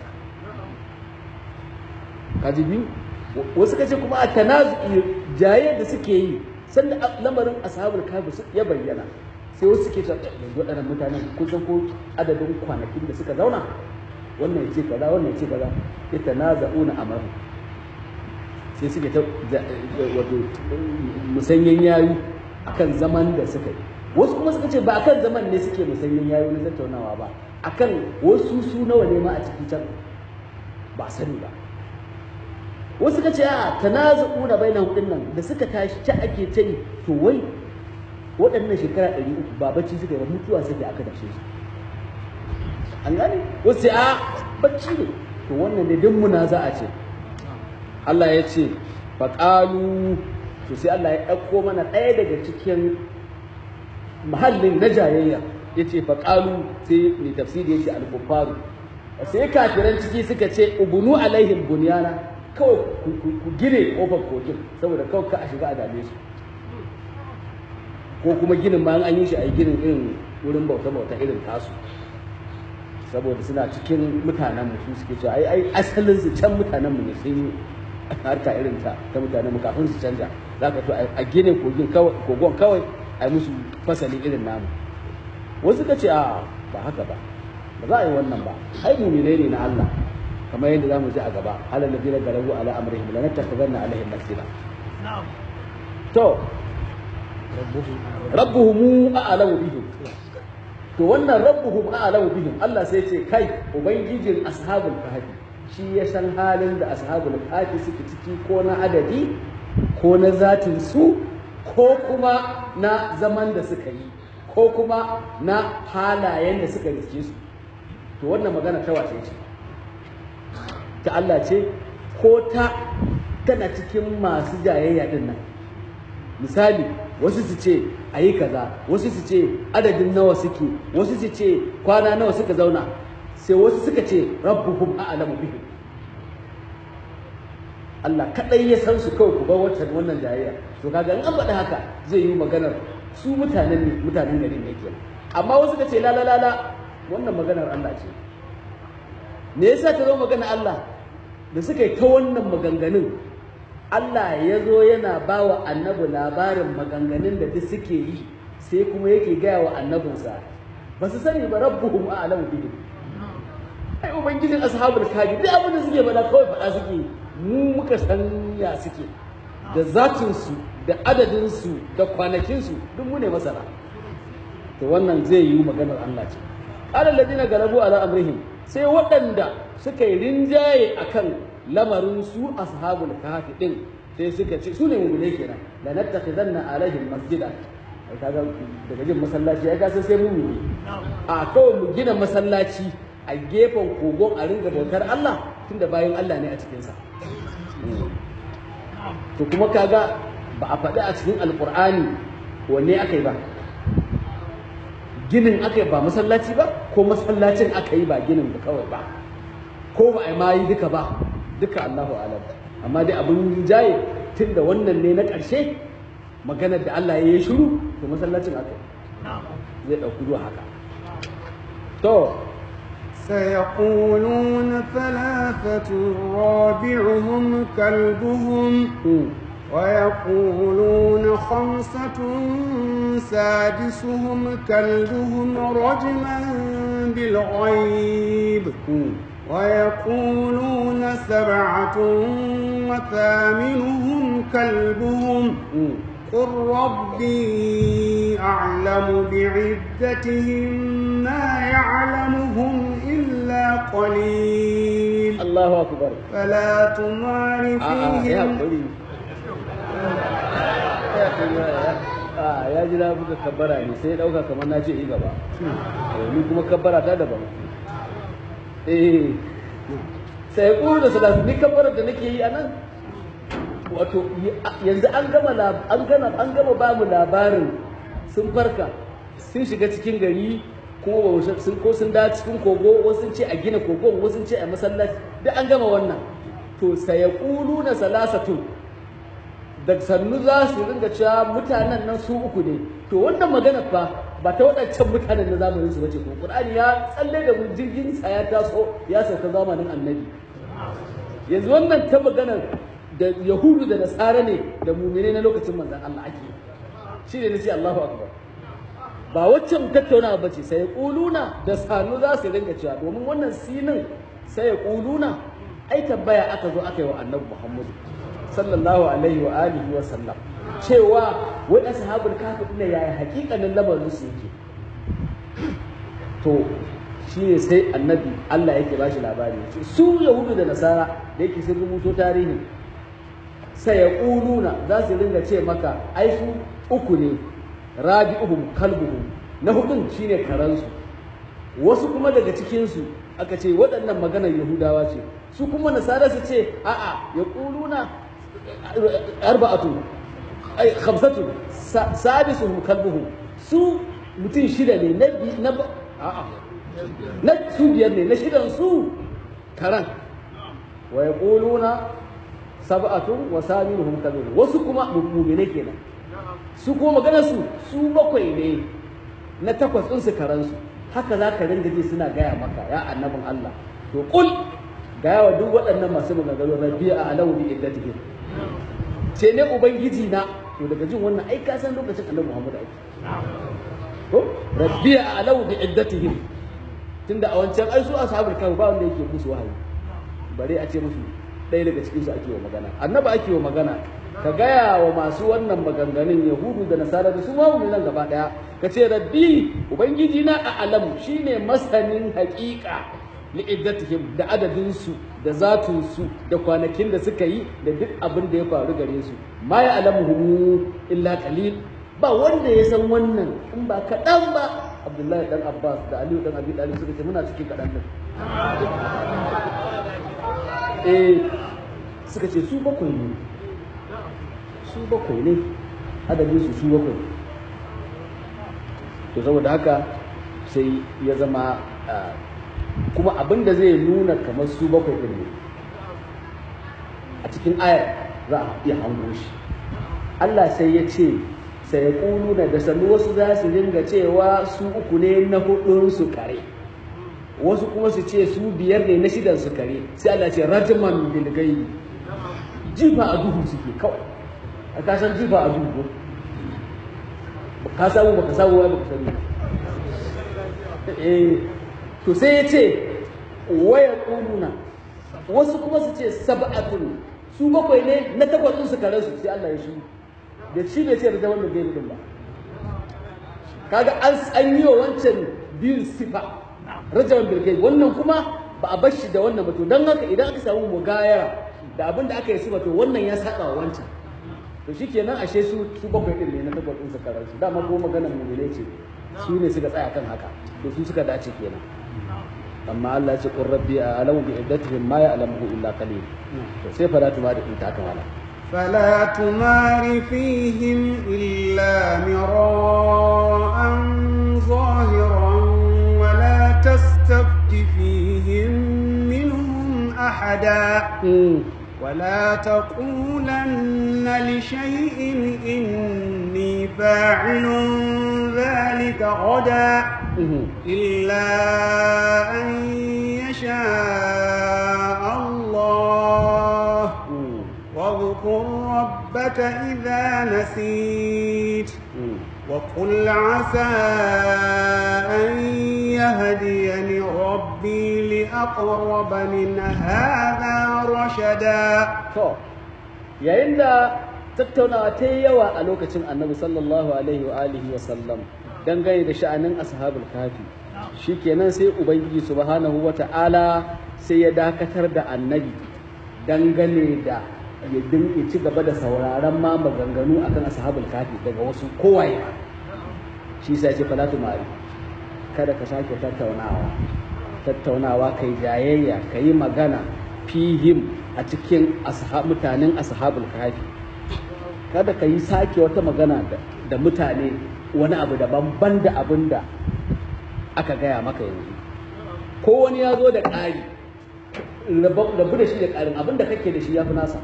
kaji biyu wasu suka ce kuma a tanazu jaye da suke yi sanda lamarin ashabul kafi ya bayyana sai wasu suke cewa yanzu waɗannan mutanen kun san ko adadin kwanakin da suka zauna wannan ya ce kaza wannan ya ce kaza ya tanaza'una amaru sai suke ta wato musanyen yayu akan zaman da suka yi wasu kuma suka ce ba akan zaman ne suke musanyen yayu na tattaunawa ba akan wasu su nawa ne ma a cikin can ba sani ba wasu suka ce a tanazu'una bainahum din nan da suka tashi ta ake ta yi to wai waɗannan shekara ɗari uku ba bacci suka yi ba mutuwa suke aka dashe su an gane wasu ce a bacci ne to wannan ne duk muna za a ce Allah ya ce faƙalu to sai Allah ya ɗauko mana ɗaya daga cikin mahallin na jayayya ya ce faƙalu sai mai tafsiri ya ce alkufaru sai kafiran ciki suka ce ubunu alaihim bunyana kawai ku gine ƙofar kogin saboda kawai ka a shiga a dame su ko kuma ginin ma an yi shi a yi ginin irin wurin bauta-bauta irin tasu saboda suna cikin mutanen mu su suke cewa ai ai asalin su can mutanen mu ne sun yi harka irin ta ta mutanen mu kafin su canja zaka to a gine kogin kawai kogon kawai ai musu fasali irin namu wasu ka ce a ba haka ba ba za a yi wannan ba ai mu'minai ne na Allah kamar yadda zamu ji a gaba halal ladina galabu ala amrihim la nattakhidhanna alaihim masjida to rabbuhum a'lamu bihim to wannan rabbuhum a'lamu bihim Allah sai ce kai ubangijin ashabul kahfi shi ya san halin da ashabul kahfi suke ciki ko na adadi ko na zatin su ko kuma na zaman da suka yi ko kuma na halayen da suka riske su to wannan magana ta wace ce ta Allah ce ko ta tana cikin masu jayayya din nan misali wasu su ce a yi kaza wasu su ce adadin nawa suke wasu su ce kwana nawa suka zauna sai wasu suka ce rabbuhum a'lamu bihim Allah kadai ya san su kawai ku bar wata wannan jayayya to kaga in an faɗi haka zai yi maganar su mutanen mutanen garin ne kenan amma wasu ka ce la la la la wannan maganar Allah ce me yasa ta zo magana Allah da suka yi ta wannan maganganun Allah ya zo yana ba wa annabi labarin maganganun da duk suke yi sai kuma yake gaya wa annabinsa ba su sani ba rabbuhum a'lamu bihim ai ubangijin ashabul kaji duk abin da suke faɗa kawai faɗa suke mu muka san ya suke da zatinsu da adadinsu da kwanakinsu duk mu ne masana to wannan zai yi maganar Allah ce alal ladina galabu ala amrihim sai waɗanda suka yi rinjaye akan lamarin su ashabul kahfi din sai suka ce su ne mu'mine kenan la nattakhidanna alaihim masjida ai kaga daga jin masallaci ai ka san sai mu'mini a kawai mu gina masallaci a gefen kogon a ringa bautar Allah tunda bayan Allah ne a cikinsa to kuma kaga ba a faɗi a cikin alƙur'ani wanne aka yi ba ginin aka yi ba masallaci ba ko masallacin aka yi ba ginin ba kawai ba ko ba a yi ma yi duka ba duka Allahu alam amma dai abin jaye tun da wannan ne na ƙarshe maganar da Allah ya yi shiru to masallacin aka yi zai ɗauki zuwa haka to سيقولون ثلاثة رابعهم كلبهم ويقولون خمسة سادسهم كلبهم رجما بالغيب ويقولون سبعة وثامنهم كلبهم قل ربي أعلم بعدتهم ما يعلمهم إلا قليل الله أكبر فلا تمار آه آه يا فيهم قولي a ya ji na buga kabbara ne sai ya dauka kamar na ce yi gaba Eh, ni kuma kabbara ta daban eh sai ƙuru da salatu ni kabbarar da nake yi a nan wato yanzu an gama lab- an gama an gama ba mu labarin sun farka sun shiga cikin gari kuma ba mu sun ko sun da cikin kogo wasu sun ce a gina kogon wasu sun ce a masallaci duk an gama wannan to sayaquluna salasatun da sannu za su ringa cewa mutanen nan su uku ne to wannan magana fa ba ta waɗancan mutanen na zamanin su bace ko Qur'ani ya tsalle da mu jirgin sa ya taso ya sauka zamanin annabi yanzu wannan ta maganar da yahudu da nasara ne da mumine na lokacin manzon Allah ake shi ne nace Allahu akbar ba waccan tattaunawa bace sai kuluna da sanu za su ringa cewa domin wannan sinin sai kuluna ai tambaya aka zo aka yi wa annabi Muhammadu sallallahu alaihi wa alihi wa sallam cewa wai ashabul kafi din yaya hakikanin lamarin su yake to shine sai annabi Allah yake ba shi labari yace su yahudu da nasara da yake sun rubuto tarihi sai ya kuluna za su ringa ce maka ai su uku ne rabi'uhum kalbuhum na hudun shine karansu wasu kuma daga cikinsu aka ce waɗannan maganar yahudawa ce su kuma nasara su ce a'a ya kuluna arba'atu ai khamsatu sa- sadisuhum kalbuhum su mutum shida ne na bi- na ba- a'a na su biyar ne na shidan su karan wa yaquluna sab'atun wa saminuhum kalbuhum wasu kuma mu'mine kenan su kuma maganar su su bakwai ne na takwas din su karan su haka za ka ringa ji suna gaya maka ya annabin Allah to kul gaya wa duk waɗannan masu maganganu rabbiya a alawu bi iddatihim ce ne ubangiji na to daga jin wannan ai ka san lokacin annabi Muhammad ake ko rabbiya a alawu bi iddatihim tunda a wancan ai su ashabul kahf ba wanda yake musu wahayi bare a ce musu ɗaya daga cikin su ake wa magana annabi ake wa magana ka gaya wa masu wannan maganganun yahudu da nasara da su ma nan gaba daya ka ce rabbi ubangiji na a alamu shine masanin haƙiƙa li'iddatihim da adadin su da zatun su da kwanakin da suka yi da duk abin da ya faru gare su ma ya alamuhu illa qalil ba wanda ya san wannan in ba kaɗan ba abdullahi dan abbas da aliyu dan abi talib suka ce muna cikin kaɗan din eh suka ce su bakwai ne su bakwai ne adadin su su bakwai to saboda haka sai ya zama ah, kuma abin da zai nuna kamar su bakwai ɗin ne a cikin ayar za a iya hango shi Allah sai ya ce sai ya ƙuluna da sannu wasu za su dinga cewa su uku ne na hudun su kare wasu kuma su ce su biyar ne na shidan su kare sai Allah ce rajman bil gaibi jifa a duhu suke kawai a kasan jifa a duhu ko ka samu baka samu wai baka sani eh to sai ya ce waya ƙuluna wasu kuma su ce sab'atun su bakwai ne na takwas din su kare su sai Allah ya shi da shi bai ce rajaman bil gaibi din ba kaga an an yi wa wancan biyun sifa rajaman bil gaibi wannan kuma ba a bar shi da wannan ba to dan haka idan aka samu mugayara da abin da aka yi sifa to wannan ya saba wa wancan to shikenan ashe su su bakwai din ne na takwas din su kare su dama ko maganar mu ne ce su ne suka tsaya kan haka to su suka dace kenan amma Allah ya ce qur rabbi a'lamu bi iddatihim ma ya'lamuhu illa qalil to sai fara tuma da inta aka wala فلا تمار فيهم إلا مراء ظاهرا ولا تستفت فيهم منهم أحدا ولا تقولن لشيء إني فاعل ذلك غدا إلا أن يشاء الله واذكر ربك إذا نسيت وقل عسى أن يهديني ربي لأقرب من هذا رشدا to yayin da tattaunawa ta yi yawa a lokacin annabi sallallahu alaihi wa alihi wa sallam dangane da sha'anin ashabul kafi shikenan sai ubangiji subhanahu wa ta'ala sai ya dakatar da annabi dangane da ya dinga ci gaba da sauraron ma maganganu akan ashabul kafi daga wasu kowaye shi sai ce falatu mari kada ka sake tattaunawa tattaunawa kai jayayya kai magana fihim a cikin mutanen ashabul kafi kada ka yi sake wata magana da mutane wani abu daban ban da abin da aka gaya maka yanzu ko wani ya zo da ƙari rabu da shi da ƙarin abin da kake da shi ya fi nasa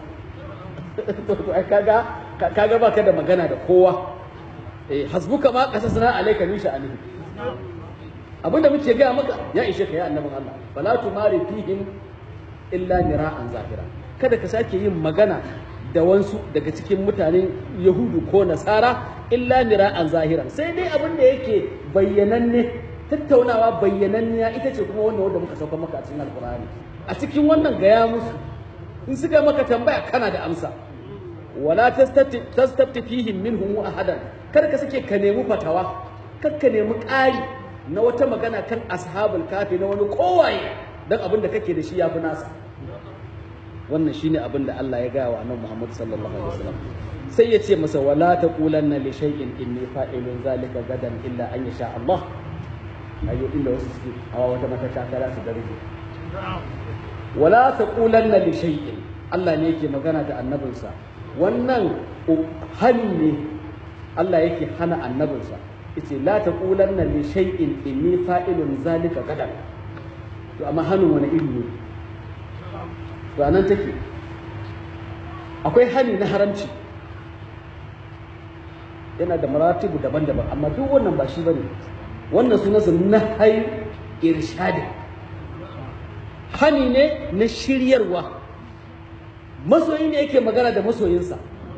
kaga kaga baka da magana da kowa eh hasbuka ma qasasna alayka min sha'anihi abinda muke gaya maka ya ishe ka ya annabin Allah fala tumari fihim illa mira'an zahira kada ka sake yin magana da wansu daga cikin mutanen yahudu ko nasara illa mira'an zahiran sai dai abin da yake bayyananne tattaunawa bayyananniya ita ce kuma wanda wanda muka sauka maka a cikin alkur'ani a cikin wannan gaya musu in suka maka tambaya kana da amsa wala tastafti fihim minhum ahadan kada ka sake ka nemi fatawa kar ka nemi ƙari na wata magana kan ashabul kafi na wani kowaye dan abin da kake da shi ya fi nasa wannan shine abin da Allah ya gaya wa annabi Muhammad sallallahu alaihi wasallam sai ya ce masa wala taqulanna li shay'in inni fa'ilun zalika gadan illa an yasha Allah ayo inda wasu suke hawa wata matakala su darje wala taqulanna li shay'in Allah ne yake magana da annabinsa wannan hani ne Allah yake hana annabinsa yace la taqulanna li shay'in inni fa'ilun zalika gadan to amma hannun wani iri ne ranar take akwai hani na haramci yana da maratibu daban-daban amma duk wannan ba shi bane wannan sunansa na hai irshadi hani ne na shiryarwa masoyi ne yake magana da masoyinsa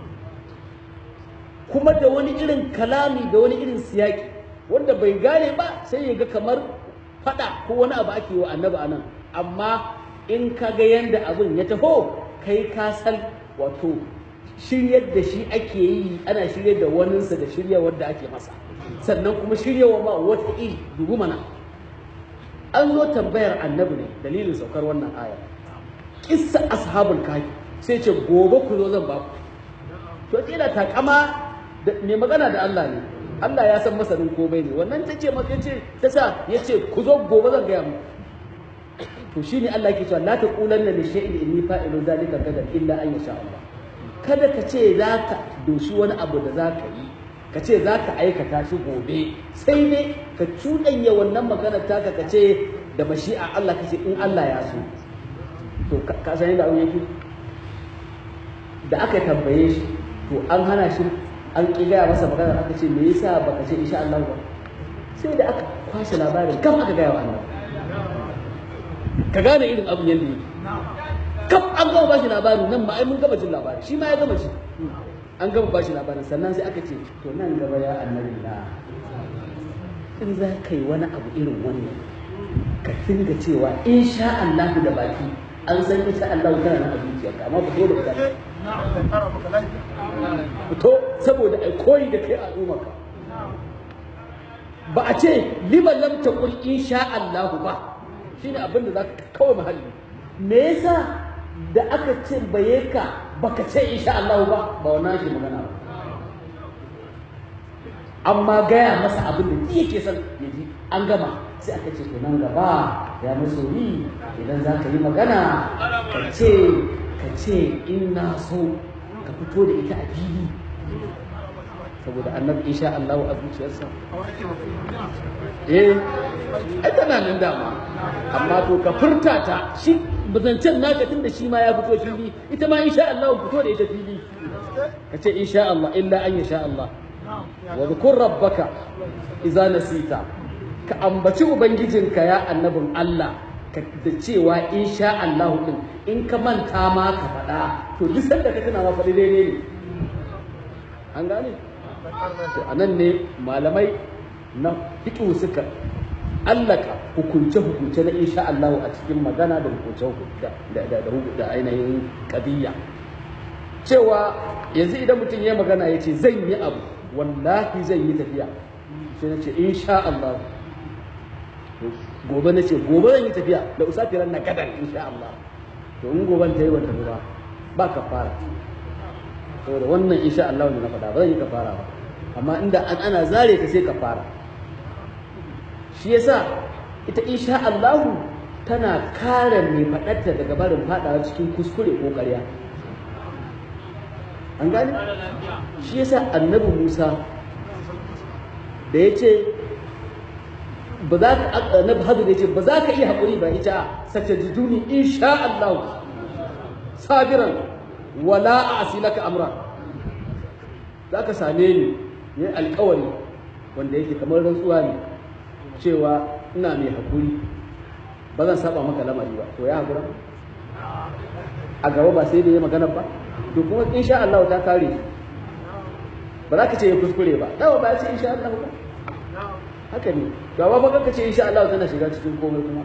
kuma da wani irin kalami da wani irin siyaki wanda bai gane ba sai ya ga kamar fada ko wani abu ake wa annabi anan amma in ka ga yanda abin ya taho kai ka san wato shiryar da shi ake yi ana shiryar da waninsa da shirya wadda ake masa sannan kuma shiryawa ma wata iri dubu mana an zo tambayar annabi ne dalilin saukar wannan aya kissa ashabul kafi sai ce gobe ku zo zan ba ku to kila takama mai magana da Allah ne Allah ya san masanin komai ne wannan ta ce maka ce ta sa ya ce ku zo gobe zan gaya muku to shine Allah yake cewa la taqulanna li shay'in inni fa'ilu dhalika gadan illa an yasha Allah kada ka ce zaka doshi wani abu da zaka yi ka ce zaka aikata shi gobe sai ne ka cuɗanya wannan maganar taka ka ce da mashi'a Allah ka ce in Allah ya so to ka san yadda abin yake da aka tambaye shi to an hana shi an ƙi gaya masa magana aka ce me yasa baka ce insha Allah ba sai da aka kwashe labarin kam aka gaya wa Allah ka gane irin abin yadda yake kaf an gama bashi labarin nan ma ai mun gama jin labari shi ma ya gama ji an gama bashi labarin sannan sai aka ce to nan gaba ya annabi na in za ka yi wani abu irin wannan ka dinga cewa insha Allah da baki an san insha Allah kana nan a zuciyarka amma fito da ita fito saboda ai koyi da kai a al'ummarka ba a ce liman lam taqul insha Allah ba shine abin da zaka kawai mahalli me yasa da aka ce baye ka baka ce insha Allah ba ba wannan shi magana ba amma gaya masa abin da yake son ya ji an gama sai aka ce to nan gaba ya masoyi idan za ka yi magana ka ce ka ce in na so ka fito da ita a fili saboda annabi insha Allah a zuciyarsa eh ai tana nan dama amma to ka furta ta shi bazancen naka tun da shi ma ya fito fili ita ma insha Allah fito da ita fili ka ce insha Allah illa an yasha Allah wa dhkur rabbaka idza nasita ka ambaci ubangijinka ya annabin Allah ka da cewa insha Allah din in ka manta ma ka faɗa to duk sanda ka tuna ma faɗi daidai ne an gane to anan ne malamai na fiqh suka allaka hukunce hukunce na insha Allah a cikin magana da hukunce hukunce da da da ainihin qadiyya cewa yanzu idan mutum ya magana ya ce zan yi abu wallahi zan yi tafiya sai na ce insha Allah gobe na ce gobe zan yi tafiya da usafiran na gadan insha Allah to in goben ta yi wata ba ba ka fara saboda wannan insha Allah ne na faɗa ba zan yi ka fara ba amma inda an ana zare ka sai ka fara shi yasa ita insha Allah tana kare mai faɗarta daga barin faɗawa cikin kuskure ko ƙarya an gani shi yasa annabi Musa da ya ce ba za ka annabi hadu da ya ce ba za ka iya haƙuri ba ita sace jiduni insha Allah sabiran wala a asilaka amra za ka same ni ne alƙawari wanda yake kamar rantsuwa ne cewa ina mai haƙuri ba zan saba maka lamari ba to ya haƙura a gaba ba sai da ya magana ba to kuma insha Allah ta kare ba za ka ce ya kuskure ba dawa ba ya ce insha Allah ba haka ne to amma ba ka ce insha Allah tana shiga cikin komai kuma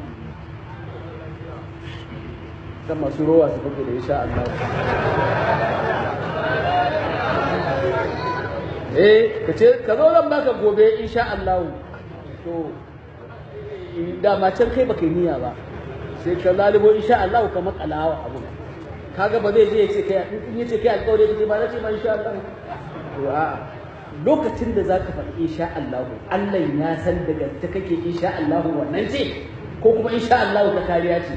kan masu rowa su fake da insha Allah eh ka ce ka zo zan baka gobe insha Allah to dama can kai baka yi niyya ba sai ka lalibo insha Allah ka makalawa abu kaga ba zai je ya ce kai in ya ce kai alƙawari kace ba na ce ma insha Allah to a lokacin da zaka faɗi insha Allah Allah ya san daga ta kake insha Allah wannan ce ko kuma insha Allah ta kariya ce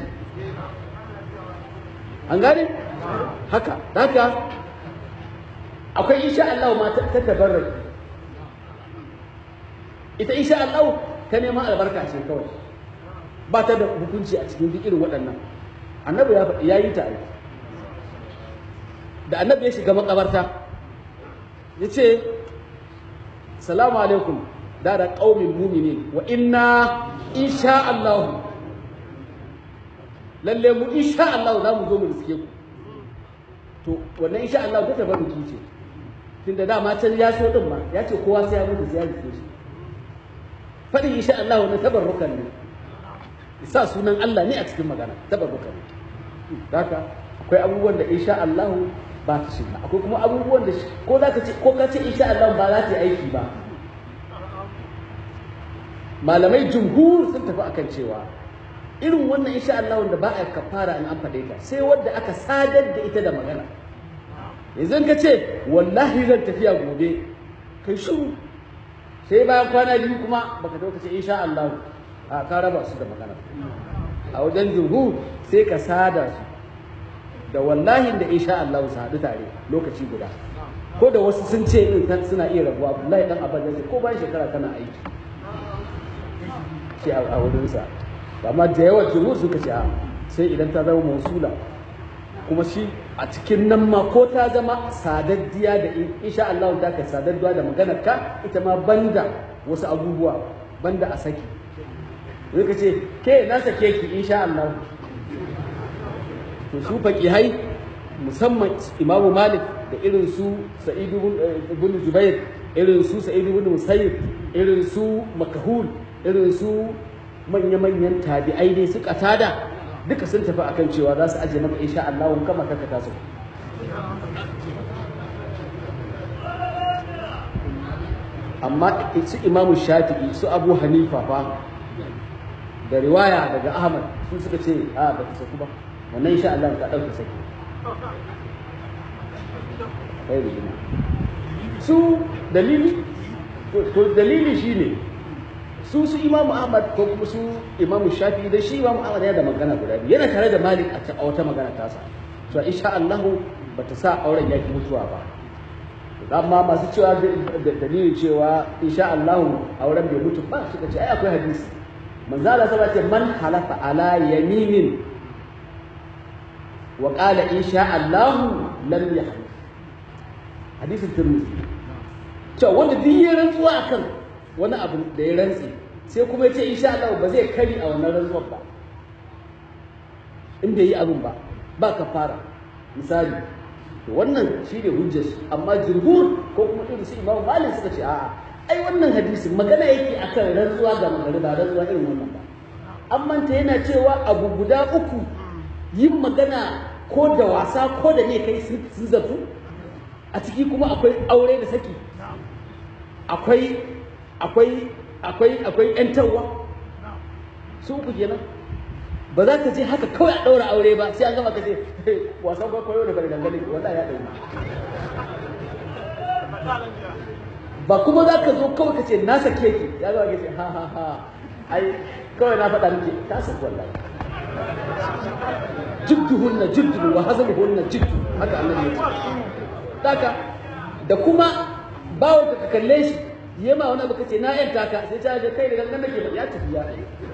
an gane haka haka akwai insha Allah ma ta tabarraki ita insha Allah ta neman albarka ce kawai ba ta da hukunci a cikin duk irin waɗannan annabi ya yi ta aiki da annabi ya shiga makabarta ya ce salamu alaikum da da ƙaumin mumini wa inna insha Allah lalle mu insha Allah za mu zo mu riske ku to wannan insha Allah ta tabarruki ce tunda dama can ya so din ma ya ce kowa sai ya mutu sai ya riske shi faɗin insha Allah na tabarrukan ne sa sunan Allah ne a cikin magana tabarrukan ne haka akwai abubuwan da insha Allah ba ta shiga akwai kuma abubuwan da ko za ka ce ko ka ce insha Allah ba za ta yi aiki ba malamai jumhur sun tafi akan cewa irin wannan insha Allah wanda ba a kafara in an faɗe ta sai wanda aka sadar da ita da magana yanzu ka ce wallahi zan tafiya gobe kai shiru sai bayan kwana biyu kuma baka zo ka ce insha Allah a ka raba su da magana a wajen jumhur sai ka sada su da wallahi da insha Allah su haɗu tare lokaci guda ko da wasu sun ce in suna iya rabuwa Abdullahi dan Abbas yace ko bayan shekara kana aiki shi a wurinsa amma da yawan jumhur suka ce sai idan ta zama mausula kuma shi a cikin nan ma ko ta zama sadaddiya da insha Allah ta ka sadaddiya da maganar ka ita ma banda wasu abubuwa banda a saki zai ka ce ke na sake ki insha Allah to su faqihai musamman Imamu Malik da irin su Sa'id ibn Jubair irin su Sa'id ibn Musayyib irin su Makahul irin su manya-manyan tabi'ai ne su katada duka sun tafi akan cewa za su ajiye maka insha Allah kama kanka taso amma su imamu shafi'i su abu hanifa fa da riwaya daga ahmad su suka ce a ba ta saku ba wannan insha Allah ka ɗauka saki kai da jima su dalili to dalili shine su su imamu ahmad ko kuma su imamu shafi'i da shi imamu ahmad yana da magana guda biyu yana tare da malik a wata magana tasa to insha Allah bata sa auren yaki mutuwa ba amma masu cewa da dalilin cewa insha Allah auren bai mutu ba suka ce ai akwai hadisi manzo Allah sai ce man halafa ala yaminin wa qala insha Allah lam yahlif hadisin Tirmidhi cewa wanda duk ya rantsuwa akan wani abu da ya rantsi sai kuma ya ce insha Allah ba zai kari a wannan rantsuwar ba in bai yi abin ba ba kafara misali to wannan shi ne hujjar amma jumhur ko kuma irin su imamu malik suka ce a'a ai wannan hadisi magana yake akan rantsuwa ga magana ba rantsuwa irin wannan ba amma ta yana cewa abu guda uku yin magana ko da wasa ko da ne kai sun zartu a ciki kuma akwai aure da saki akwai akwai akwai akwai yantarwa su uku kenan ba za ka je haka kawai a ɗaura aure ba sai an gama ka ce wasan kwaikwayo da bari dangane wanda ya ɗauki ba kuma za ka zo kawai ka ce na sake ki ya zama ka ce ha ha ha ai kawai na faɗa miki ta saku wallahi jiddu hunna jiddu wa hazal hunna jiddu haka annabi ya ce daka da kuma bawo ka kalle shi yema wani abu ka ce na yanta ka sai ta ga kai da gangan nake ya tafi ya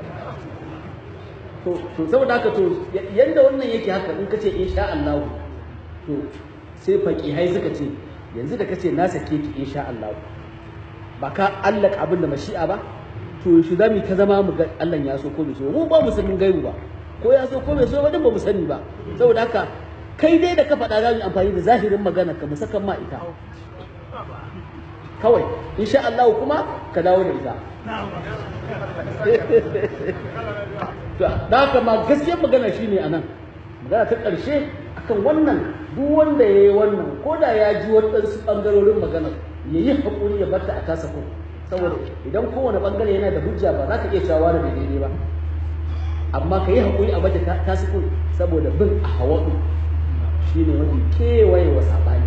to to saboda haka to yanda wannan yake haka in kace insha Allah to sai faqihai suka ce yanzu da kace na sake ki insha Allah ba ka allaka abin da mashi'a ba to shi zamu ta zama mu ga Allah ya so ko bai so mu ba mu sanin gaibu ba ko ya so ko bai so ba din ba mu sani ba saboda haka kai dai da ka faɗa za mu amfani da zahirin magana ka mu saka ma ita kawai insha Allah kuma ka dawo da ita da haka ma gaskiyar magana shine a nan magana ta ƙarshe akan wannan duk wanda ya yi wannan ko da ya ji waɗansu ɓangarorin maganar ya yi haƙuri ya barta a tasa ko saboda idan kowane ɓangare yana da hujja ba za ka iya cewa da daidai ba amma ka yi haƙuri a bata tasa ko saboda bin a hawaɗu shine wani kewaye wa saɓani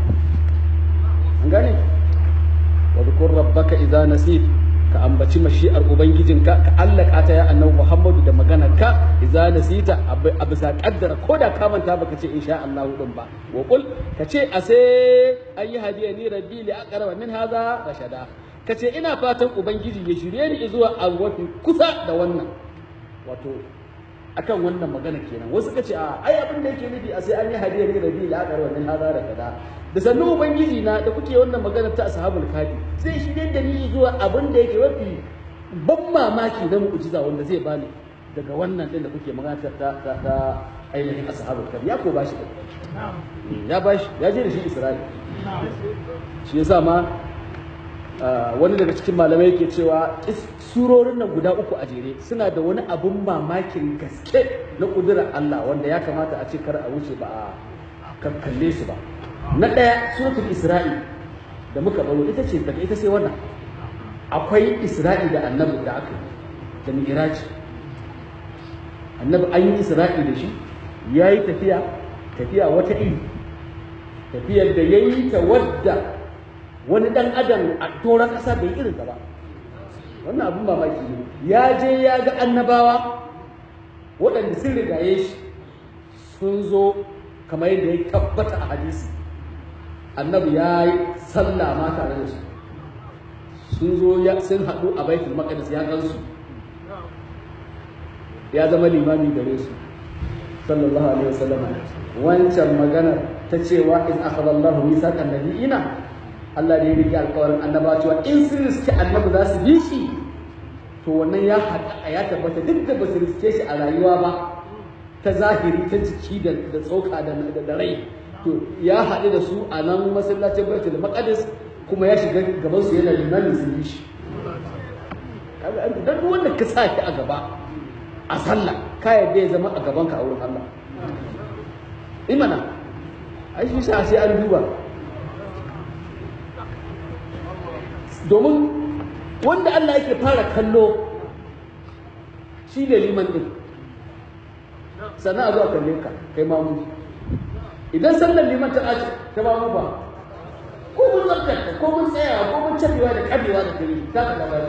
an gane wa zukur rabbaka idza nasit ka ambaci mashi'ar ubangijinka ka allaka ta ya annabi Muhammadu da magana ka idza nasita a bisa kaddara ko da ka manta baka ce insha Allah din ba wa qul ka ce ase ayi hadiya ni rabbi li aqraba min hadha rashada ka ce ina fatan ubangiji ya shirye ni zuwa abu mafi kusa da wannan wato akan wannan magana kenan wasu ka ce a ai abin da yake nufi a sai an yi hadiya ni rabbi li aqraba min hadha rashada da sannu ubangiji na da kuke wannan magana ta ashabul kafi zai shirye da ni zuwa abin da yake mafi ban mamaki na mu'jiza wanda zai bani daga wannan din da kuke magana ta ta ta ainihin ashabul kafi ya ko bashi da ya bashi ya je da shi Isra'ila shi yasa ma wani daga cikin malamai yake cewa surorin nan guda uku a jere suna da wani abun mamakin gaske na kudurar Allah wanda ya kamata a ce kar a wuce ba a kalle su ba na ɗaya suratul isra'i da muka baro ita ce daga ita sai wannan akwai isra'i da annabi da aka yi da mi'raji annabi an yi isra'i da shi ya yi tafiya tafiya wata iri tafiyar da ya yi ta wadda wani ɗan adam a toron ƙasa bai irin ta ba wannan abin mamaki ne ya je ya ga annabawa waɗanda sun rigaye shi sun zo kamar yadda ya tabbata a hadisi annabi ya yi sallah ma tare da su sun zo sun haɗu a baitul maqdis ya gansu ya zama limami gare su sallallahu alaihi wasallam wancan magana ta cewa in akhadha Allahu mithaqan nabiyina Allah da ya rike alƙawarin annaba cewa in sun riske annabi za su bi shi to wannan ya haɗa ya tabbata duk da ba su riske shi a rayuwa ba ta zahiri ta jiki da tsoka da rai to ya haɗu da su a nan masallacin baitul maqdis kuma ya shiga gaban su yana limamin sun yi shi dan wanda ka sa shi a gaba a sallah ka yadda ya zama a gaban ka a wurin Allah imana ai shi sa sai an duba domin wanda Allah yake fara kallo shi ne liman din sannan a zuwa kalle ka kai mamu idan sallar liman ta ɓaci ta mamu ba ko mun zartarta ko mun tsayawa ko mun cabewa da kabewa da kare za ka labari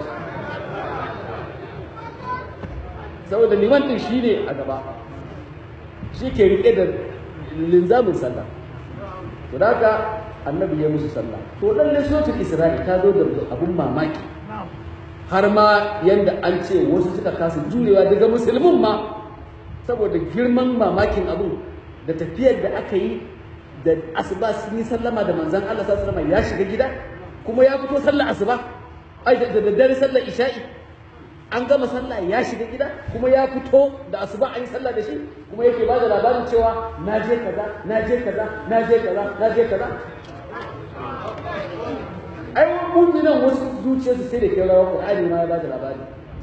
saboda liman din shi ne a gaba shi ke riƙe da linzamin sallah to da haka annabi ya musu sallah to lalle suratul isra'i ta zo da abun mamaki har ma yanda an ce wasu suka kasa jurewa daga musulmin ma saboda girman mamakin abun da tafiyar da aka yi da asuba sun yi sallama da manzon Allah sallallahu alaihi wasallam ya shiga gida kuma ya fito sallar asuba ai da daddare sallar isha'i an gama sallah ya shiga gida kuma ya fito da asuba an yi sallah da shi kuma yake ba da labarin cewa na je kaza na je kaza na je kaza na je kaza ai mu'minan wasu zuciyarsu sai da ke rawa Qur'ani ma ya ba da labari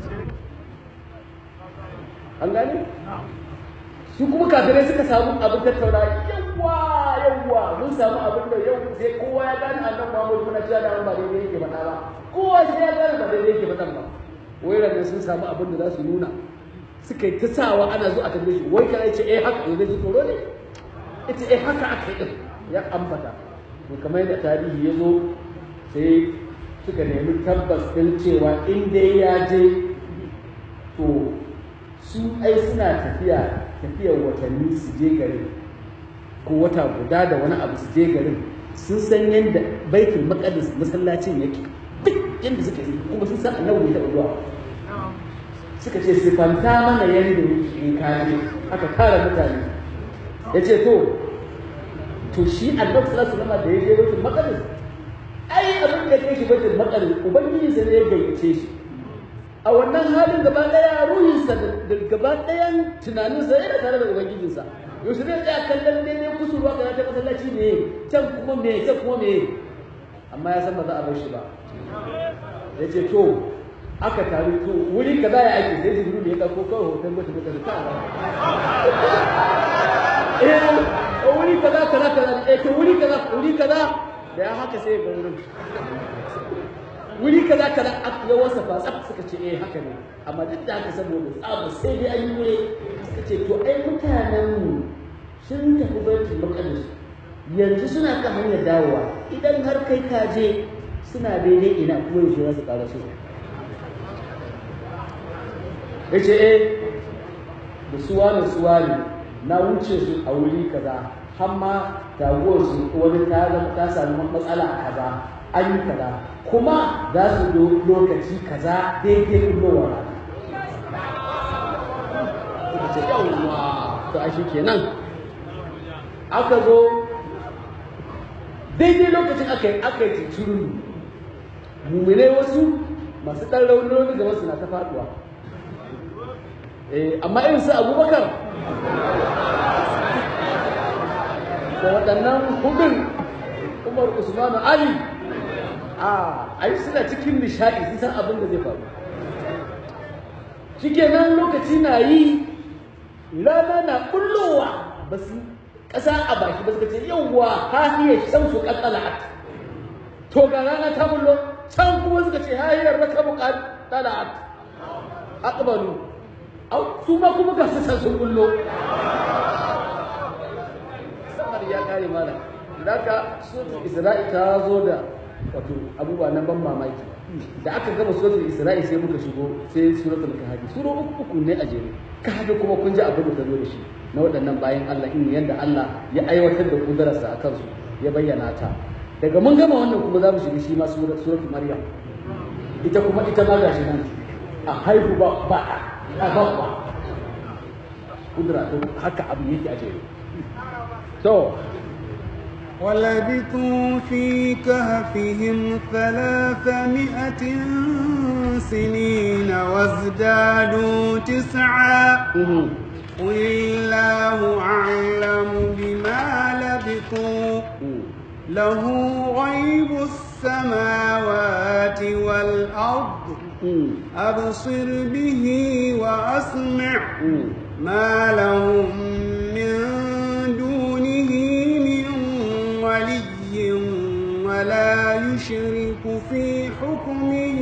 an gane su kuma kafirai suka samu abin tattauna yawa yawa mun samu abin da yau sai kowa ya gane annabi Muhammad muna cewa da ba daidai yake faɗa ba kowa sai ya gane ba daidai yake faɗa ba wai ranar sun samu abin da za su nuna suka yi ta sawa ana zo a tambaye shi wai kana ce eh haka yanzu ji tsoro ne ita eh haka aka yi din ya ambata to kamar yadda tarihi ya zo sai suka nemi tabbas din cewa in dai ya je to su ai suna tafiya tafiyar watanni su je garin ko wata guda da wani abu su je garin sun san yadda baitul maqdis masallacin yake duk yadda suka yi kuma sun san annabi da zuwa suka ce sifanta mana yadda yake in kaje aka kara mutane ya ce to to shi annabi sallallahu alaihi wasallam da ya je baitul maqdis ai abin da kai shi baitul maqdis ubangiji sai ya gayyace shi a wannan halin gaba daya ruhinsa da gaba dayan tunaninsa yana tare da ubangijinsa yaushe zai tsaya kallon daidai kusurwa ga ta masallaci ne can kuma me can kuma me amma ya san ba za a bar shi ba ya ce to aka taru to wuri kaza ya ake sai jibiru ne ya ɗauko kawai hoton mutum da ta eh wuri kaza kaza kaza eh to wuri kaza wuri kaza da ya haka sai ga wurin wuri kaza kaza aka ya wasa fa tsaf suka ce eh haka ne amma duk da haka saboda tsaba sai dai an yi wuri suka ce to ai mutanen mu sun tafi baitul maqdis yanzu suna kan hanyar dawowa idan har kai ka je suna daidai ina kuma yaushe za su ƙara su ya ce eh da suwa da suwa ne na wuce su a wuri kaza har ma taguwar su wani ta ta sami matsala a kaza an yi kaza kuma za su do lokaci kaza daidai kullowar rana suka ce yawwa to a shi kenan aka zo daidai lokacin aka yi aka yi cincirin muminai wasu masu ɗan rauni rauni gaba suna ta faɗuwa amma irin su abubakar da waɗannan hudun umar usmanu ali a ai suna cikin nishaɗi sun san abin da zai faru shikenan lokaci na yi rana na kullowa ba su ƙasa a baki ba suka ce yawwa hahiyar shamsu ƙaƙala'at to ga rana ta bullo can kuma suka ce hahiyar rakabu ƙaƙala'at aqbalu au su ma kuma ga su san sun bullo samar ya kare mana daga suratul isra'i ta zo da wato abubuwa na ban mamaki da aka gama suratul isra'i sai muka shigo sai suratul kahfi sura uku uku ne a jere kahfi kuma kun ji abin da ta zo da shi na waɗannan bayan Allah in yadda Allah ya aiwatar da kudararsa a kansu ya bayyana ta daga mun gama wannan kuma za mu shiga shi ma suratul maryam ita kuma ita ma gashi nan a haihu ba ba a ba ba kudura haka abu yake a jere to ولبثوا في كهفهم ثلاثمائة سنين وازدادوا تسعا قل الله أعلم بما لبثوا له غيب السماوات والأرض أبصر به وأسمع ما لهم من دونه من ولي ولا يشرك في حكمه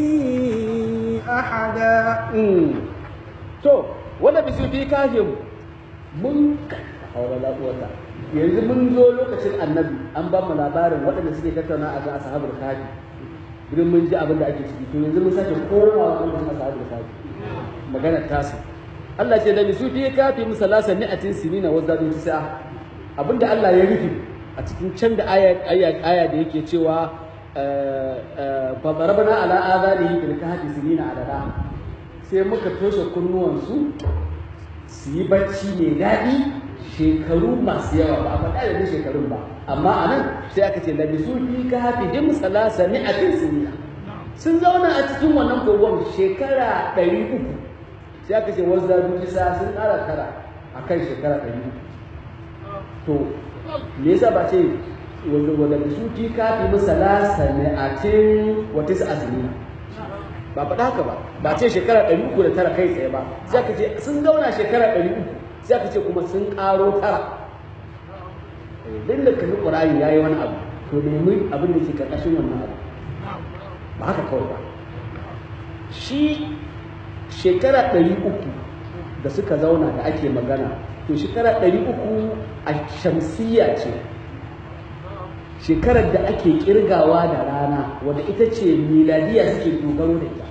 أحدا to wanda bisu fi kafin mun haura wata yanzu mun zo lokacin annabi an ba mu labarin waɗanda suke tattauna a kan ashabul kafi idan mun ji abin da ake ciki to yanzu mun sake komawa kan ashabul kafi magana tasu Allah ce da bisu fi kafi musalasa ni'atin sinina wa zadu tis'a abinda Allah ya rufe a cikin can da aya aya aya da yake cewa fa darabna ala adanihi bil kahfi sinina adada sai muka toshe kunnuwansu su yi bacci mai daɗi shekaru masu yawa ba a faɗa da shekarun ba amma a nan sai aka ce labisu fi ka hafi him salasa ni a sinina sun zauna a cikin wannan kogon shekara ɗari uku sai aka ce wasu zaɓi kisa sun ƙara tara a kan shekara ɗari uku to me yasa ba ce wanda bisu fi ka fi salasa ni a cin wata sinina ba faɗa haka ba ba ce shekara ɗari uku da tara kai tsaye ba sai aka ce sun zauna shekara ɗari uku sai aka ce kuma sun ƙaro tara duk da kalli ƙur'ani ya yi wani abu to nemi abin da ke ƙarƙashin wannan abu ba haka kawai ba shi shekara ɗari uku da suka zauna da ake magana to shekara ɗari uku a shamsiya ce shekarar da ake kirgawa da rana wadda ita ce miladiya suke dogaro da ita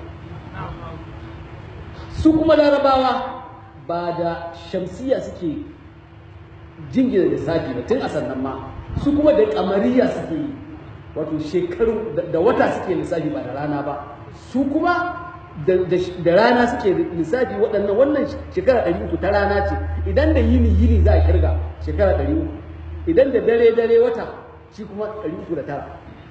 su kuma larabawa ba da shamsiya suke jingina lissafi ba tun a sannan ma su kuma da kamariya suke yi wato shekaru da wata suke lissafi ba da rana ba su kuma da rana suke lissafi waɗannan wannan shekara ɗari uku ta rana ce idan da yini yini za a kirga shekara ɗari uku idan da dare dare wata shi kuma ɗari uku da tara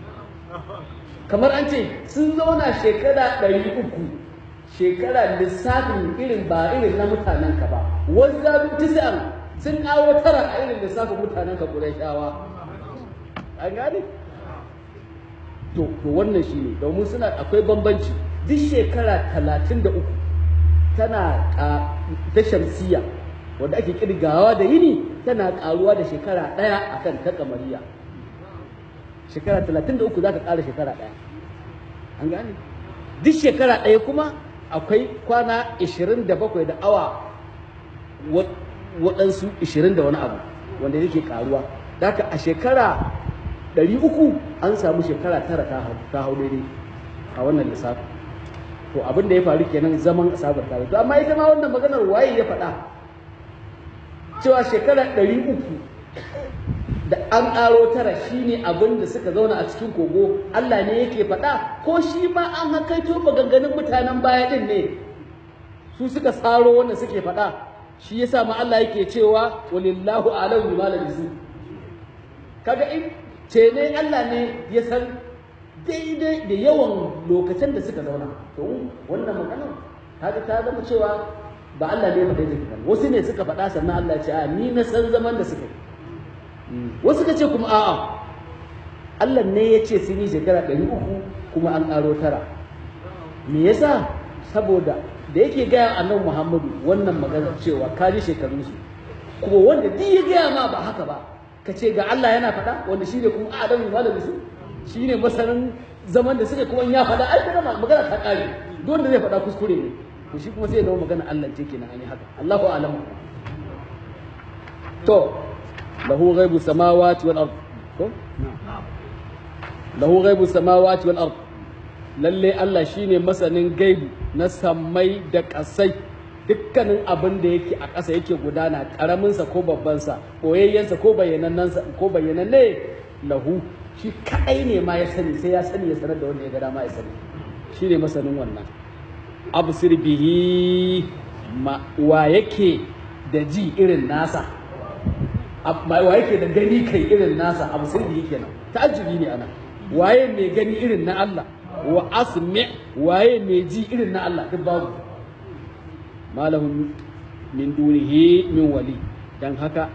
kamar an ce sun zauna shekara ɗari uku shekara lissafin irin ba irin na mutanen ka ba wanzu tisa'an sun kawo tara a irin lissafin mutanen ka shawa. an gane to wannan shi ne domin suna akwai bambanci duk shekara talatin da uku tana ta shamsiya wanda ake kirgawa da yini tana karuwa da shekara ɗaya akan ta kamariya shekara talatin da uku za ka ƙara shekara ɗaya an gane duk shekara ɗaya kuma akwai kwana ishirin da bakwai da awa waɗansu ishirin da wani abu wanda yake ƙaruwa da haka a shekara ɗari uku an samu shekara tara ta hau daidai a wannan lissafi to abin da ya faru kenan zaman asabar tare to amma ita ma wannan maganar waye ya faɗa cewa shekara ɗari uku da an ƙaro tara shi ne abin da suka zauna a cikin kogo Allah ne yake faɗa ko shi ma an hakaito maganganun mutanen baya ɗin ne su suka tsaro wanda suke faɗa shi yasa ma Allah yake cewa walillahu alam bima labisu kaga in ce ne Allah ne ya san daidai da yawan lokacin da suka zauna to wannan maganar kaga ta zama cewa ba Allah ne ya faɗa ta wasu ne suka faɗa sannan Allah ya ce a ni na san zaman da suka yi wasu ka ce kuma a'a Allah ne ya ce sun yi shekara ɗari uku kuma an ƙaro tara me yasa saboda da yake gaya annabi Muhammadu wannan magana cewa ka ji shekarunsu kuma wanda duk ya gaya ma ba haka ba ka ce ga Allah yana faɗa wanda shine kuma adamu malami su shine masanin zaman da suke kuma ya faɗa ai kuma magana ta ƙare duk wanda zai faɗa kuskure ne to shi kuma sai ya zama magana Allah ce kenan an yi haka Allahu a'lamu to له غيب السماوات والأرض له غيب السماوات والأرض lalle Allah shine masanin gaibu na sammai da ƙasai dukkanin abin da yake a ƙasa yake gudana ƙaraminsa ko babbansa ɓoyayyensa ko bayyanannansa ko bayyananne lahu shi kaɗai ne ma ya sani sai ya sani ya sanar da wanda ya ga dama ya sani shine masanin wannan absir bihi ma wa yake da ji irin nasa wa yake da gani kai irin nasa abu sai da yake nan ta'ajjubi ne ana waye mai gani irin na Allah wa asmi waye mai ji irin na Allah duk babu malahum min dunihi min wali dan haka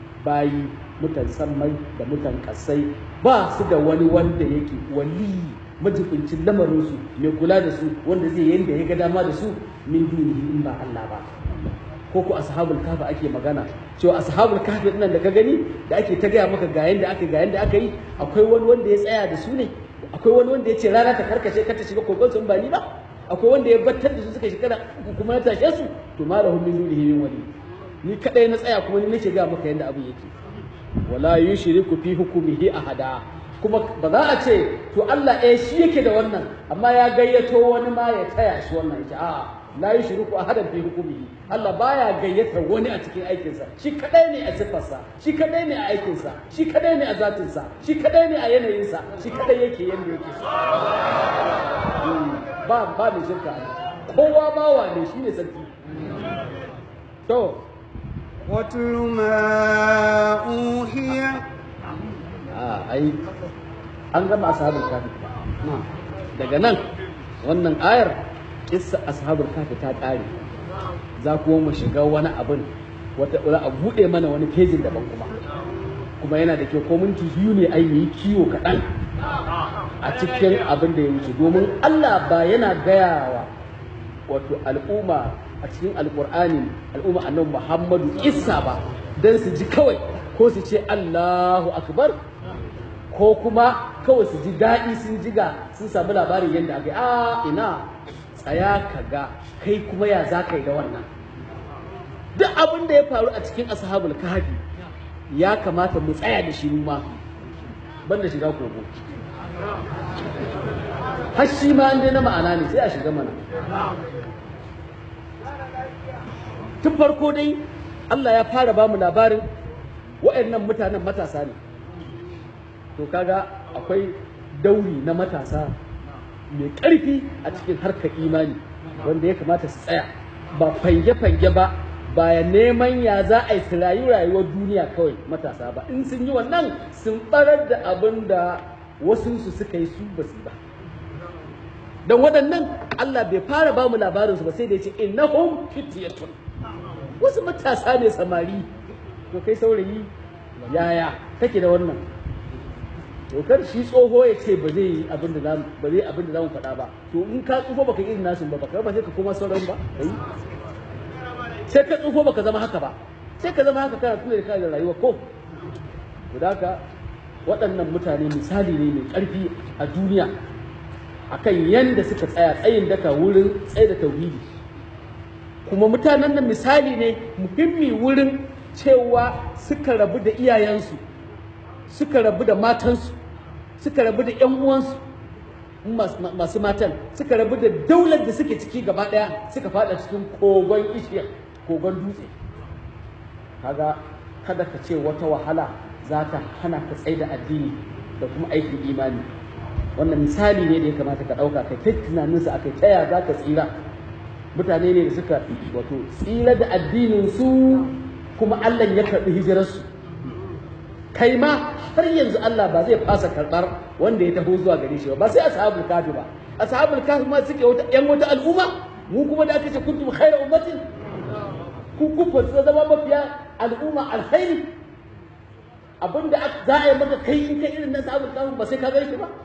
bayi mutan sammai da mutan kasai ba su da wani wanda yake wali majibincin lamarin su mai kula da su wanda zai yanda ya ga dama da su min dunihi in ba Allah ba ko ko ashabul kahfi ake magana cewa ashabul kahfi nan da ka gani da ake ta gaya maka ga yanda aka ga yanda aka yi akwai wani wanda ya tsaya da su ne akwai wani wanda ya ce rana ta karkace kar ta shiga kogon su in ba ni ba akwai wanda ya battar da su suka shekara uku kuma ya tashe su to malahum min dunihi min wali ni kadai na tsaya kuma ni nake ga maka yanda abu yake wala yushriku fi hukmihi ahada kuma ba za a ce to Allah eh shi yake da wannan amma ya gayyato wani ma ya taya shi wannan yace a'a la yushriku ahadan fi hukmihi Allah baya gayyata wani a cikin aikinsa shi kadai ne a sifarsa shi kadai ne a aikinsa shi kadai ne a zatinsa shi kadai ne a yanayinsa shi kadai yake yanda yake so ba ba mai shirka ne kowa bawa ne shine sarki to واتل ما أوحي a ai an gama ashabul kafi daga nan wannan ayar kissa ashabul kafi ta kare za kuma mu shiga wani abin wata a bude mana wani fejin daban kuma kuma yana da kyau ko minti biyu ne ai yi kiwo kaɗan a cikin abin da ya wuce domin Allah ba yana gayawa wato al'umma a cikin alkur'ani al'umma annabi Muhammadu Isa ba dan su ji kawai ko su ce Allahu akbar ko kuma kawai su ji daɗi sun jiga sun samu labarin yadda aka yi a ina tsaya ka ga kai kuma ya za ka yi da wannan duk abin da ya faru a cikin ashabul kahfi ya kamata mu tsaya da shi ma banda shiga kogo har shi ma an na ma'ana ne sai a shiga mana tun farko dai Allah ya fara ba mu labarin waɗannan mutanen matasa ne to kaga akwai dauri na matasa mai ƙarfi a cikin harkar imani wanda ya kamata su tsaya ba fange-fange ba ba neman ya za a yi su rayu rayuwar duniya kawai matasa ba in sun yi wannan sun barar da abin da wasunsu suka yi su ba su ba don waɗannan Allah bai fara ba mu labarinsu ba sai da ya ce innahum fityatun wasu matasa ne samari to kai saurayi yaya kake da wannan to kar shi tsoho ya ce ba zai yi abin da zamu ba zai abin da zamu faɗa ba to in ka tsufa baka irin nasu ba baka ba sai ka koma sauran ba kai sai ka tsufa baka zama haka ba sai ka zama haka kana tuna da kana rayuwa ko to da haka waɗannan mutane misali ne mai ƙarfi a duniya akan yanda suka tsaya tsayin daka wurin tsaye da tauhidi kuma mutanen nan misali ne muhimmi wurin cewa suka rabu da iyayensu suka rabu da matansu suka rabu da ‘yan uwansu masu matan suka rabu da daular da suke ciki gaba ɗaya suka fada cikin kogon ishiya kogon dutse kaga kada ka ce wata wahala za ta hana ka tsaye da addini da kuma aikin imani wannan misali ne da ya kamata ka ɗauka kai kai tunaninsa a kai taya za ka tsira mutane ne da suka wato tsira da addinin su kuma Allah ya karɓi hijirarsu kai ma har yanzu Allah ba zai fasa karɓar wanda ya taho zuwa gare shi ba ba sai ashabul kafi ba ashabul kafi ma suke wata yan wata al'umma mu kuma da aka ce kuntum khairu ummatin ku ku fa zama mafiya al'umma alkhairi abinda za a yi maka kai in kai irin na ashabul kafi ba sai ka gare shi ba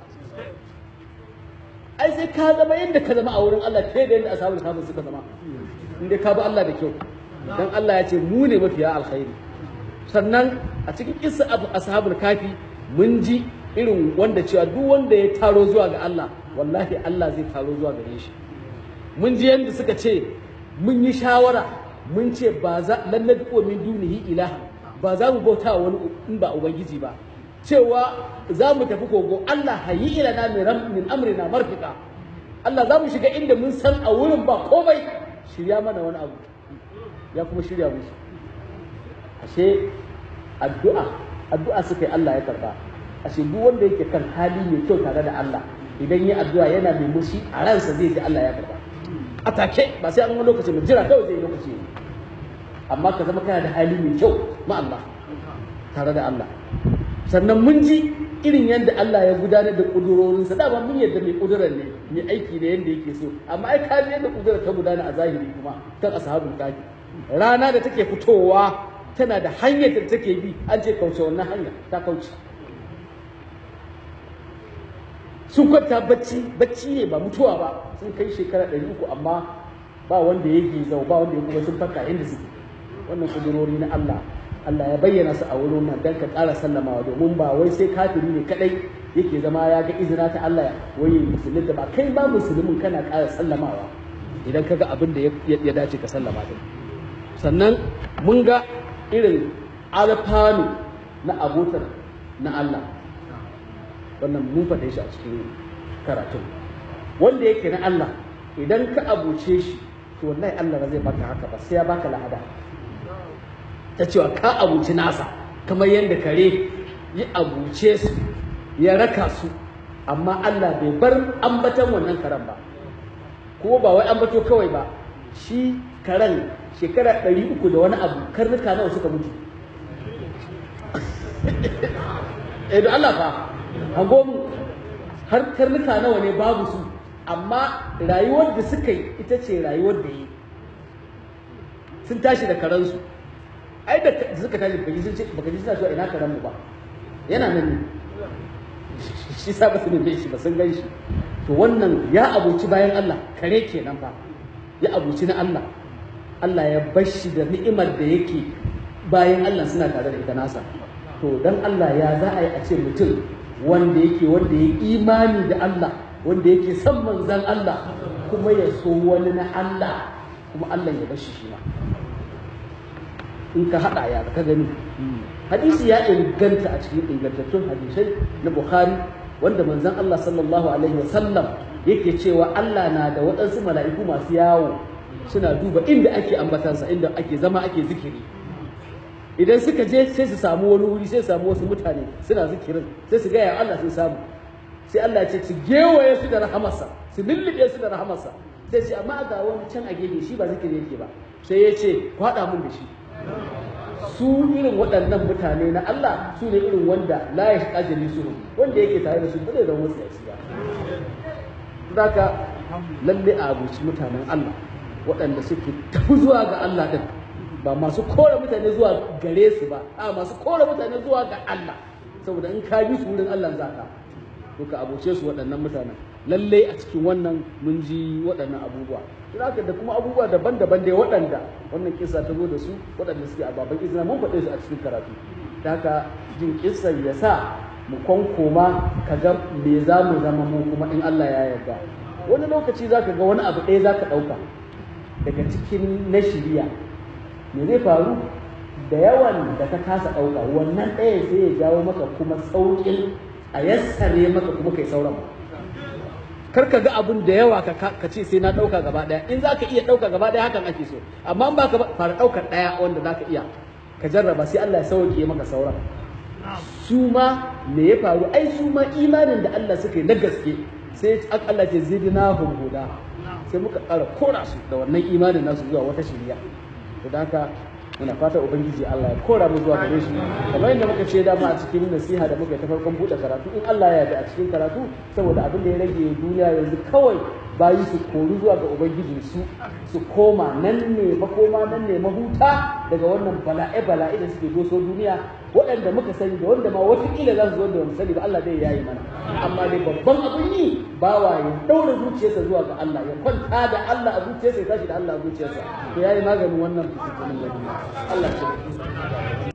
ai sai ka zama yadda ka zama a wurin Allah ke da yadda ashabul kafi suka zama inda ka bi Allah da kyau dan Allah ya ce mu ne mafiya alkhairi sannan a cikin kissa ashabul kafi mun ji irin wanda cewa duk wanda ya taro zuwa ga Allah wallahi Allah zai taro zuwa gare shi mun ji yadda suka ce mun yi shawara mun ce ba za lan nadqu min dunihi ilaha ba za mu bauta wani in ba ubangiji ba cewa za mu tafi kogo Allah hayi ilana min min amrina marfika Allah za mu shiga inda mun san a wurin ba komai shirya mana wani abu ya kuma shirya musu ashe addu'a addu'a suka yi Allah ya karba ashe duk wanda yake kan hali mai kyau tare da Allah idan yi addu'a yana mai mushi a ransa zai ji Allah ya karba a take ba sai an wani lokaci mai jira kawai zai yi lokaci amma ka zama kana da hali mai kyau ma Allah tare da Allah sannan mun ji irin yadda Allah ya gudanar da kudurorinsa dama mun yadda mai kudurar ne mai aiki da yadda yake so amma ai ka yadda kudurar ta gudana a zahiri kuma kan ashabul kafi rana da take fitowa tana da hanyar da take bi an ce kauce wannan hanya ta kauce sun kwanta bacci bacci ne ba mutuwa ba sun kai shekara ɗari uku amma ba wanda ya gizau ba wanda ya kuma sun farka inda suke wannan kudurori na Allah Allah ya bayyana su a wurin nan dan ka ƙara sallamawa domin ba wai sai kafiri ne kadai yake zama ya ga izina ta Allah wai musulmi da ba kai ba musulmin kana ƙara sallamawa idan ka ga abin da ya dace ka sallama din sannan mun ga irin alfanu na abotar na Allah wannan mun faɗe shi a cikin karatun wanda yake na Allah idan ka abuce shi to wallahi Allah ba zai baka haka ba sai ya baka lahada ta cewa ka abuci nasa kamar yadda kare ya abuce su ya raka su amma Allah bai bar ambatan wannan karen ba ko ba wai ambato kawai ba shi karen shekara ɗari uku da wani abu karnuka nawa suka mutu eh da Allah fa hago mu har karnuka nawa ne babu su amma rayuwar da suka yi ita ce rayuwar da yi sun tashi da karansu ai da suka tashi baki sun ce baka ji suna cewa ina karen mu ba yana nan ne shi sa ba su neme shi ba sun gan shi to wannan ya abuci bayan Allah kare kenan fa ya abuci na Allah Allah ya bar shi da ni'imar da yake bayan Allah suna tare da ita nasa to dan Allah ya za a yi a ce mutum wanda yake wanda ya imani da Allah wanda yake son manzan Allah kuma ya so wani na Allah kuma Allah ya bar shi shi ma in ka haɗa ya ka gani hadisi ya inganta a cikin ingantattun hadisai na Bukhari wanda manzon Allah sallallahu alaihi wasallam yake cewa Allah na da waɗansu mala'iku masu yawo suna duba inda ake ambatansa inda ake zama ake zikiri idan suka je sai su samu wani wuri sai su samu wasu mutane suna zikirin sai su gaya Allah sun samu sai Allah ce su gewaye su da rahamarsa su lullube su da rahamarsa sai ce amma ga wani can a gefe shi ba zikiri yake ba sai ya ce ku haɗa mun da shi su irin waɗannan mutane na Allah su ne irin wanda la ya shiga jini su wanda yake tare da su ba zai zama wasu yasi ba zaka lalle a abuci mutanen Allah waɗanda suke tafi zuwa ga Allah din ba masu kore mutane zuwa gare su ba a masu kore mutane zuwa ga Allah saboda in ka bi su wurin Allah zaka to ka abuce su waɗannan mutanen lalle a cikin wannan mun ji waɗannan abubuwa haka da kuma abubuwa daban-daban dai waɗanda wannan kisa ta zo da su waɗanda suke a baban izina mun faɗe su a cikin karatu da haka jin kisan ya sa mu kwankoma ka ga me za mu zama mu kuma in Allah ya yarda wani lokaci za ka ga wani abu ɗaya za ka ɗauka daga cikin na shiriya me zai faru da yawan da ka kasa ɗauka wannan ɗaya sai ya jawo maka kuma sauƙin a yassare maka kuma kai sauran kar ka ga abun da yawa ka ce sai na ɗauka gaba ɗaya in za ka iya ɗauka gaba ɗaya hakan ake so amma in ba ka fara ɗaukar ɗaya wanda za ka iya ka jarraba sai Allah ya sauke maka sauran su ma me ya faru ai su ma imanin da Allah suka yi na gaske sai Allah ce zidna hum huda sai muka ƙara kora su da wannan imanin nasu zuwa wata shiriya to haka muna fata ubangiji Allah ya kora mu zuwa gare shi kamar yadda muka ce dama a cikin nasiha da muka yi ta farkon buɗe karatu in Allah ya yarda a cikin karatu saboda abin da ya rage duniya yanzu kawai bayi su kori zuwa ga ubangiji su su koma nan ne makoma nan ne mahuta daga wannan bala'e bala'e da suke doso duniya waɗanda muka sani da wanda ma watakila za su zo da sani ba Allah zai yayi mana amma dai babban abin yi bawa ya daura zuciyarsa zuwa ga Allah ya kwanta da Allah a zuciyarsa ya tashi da Allah a zuciyarsa to yayi maganin wannan fitinin da Allah ya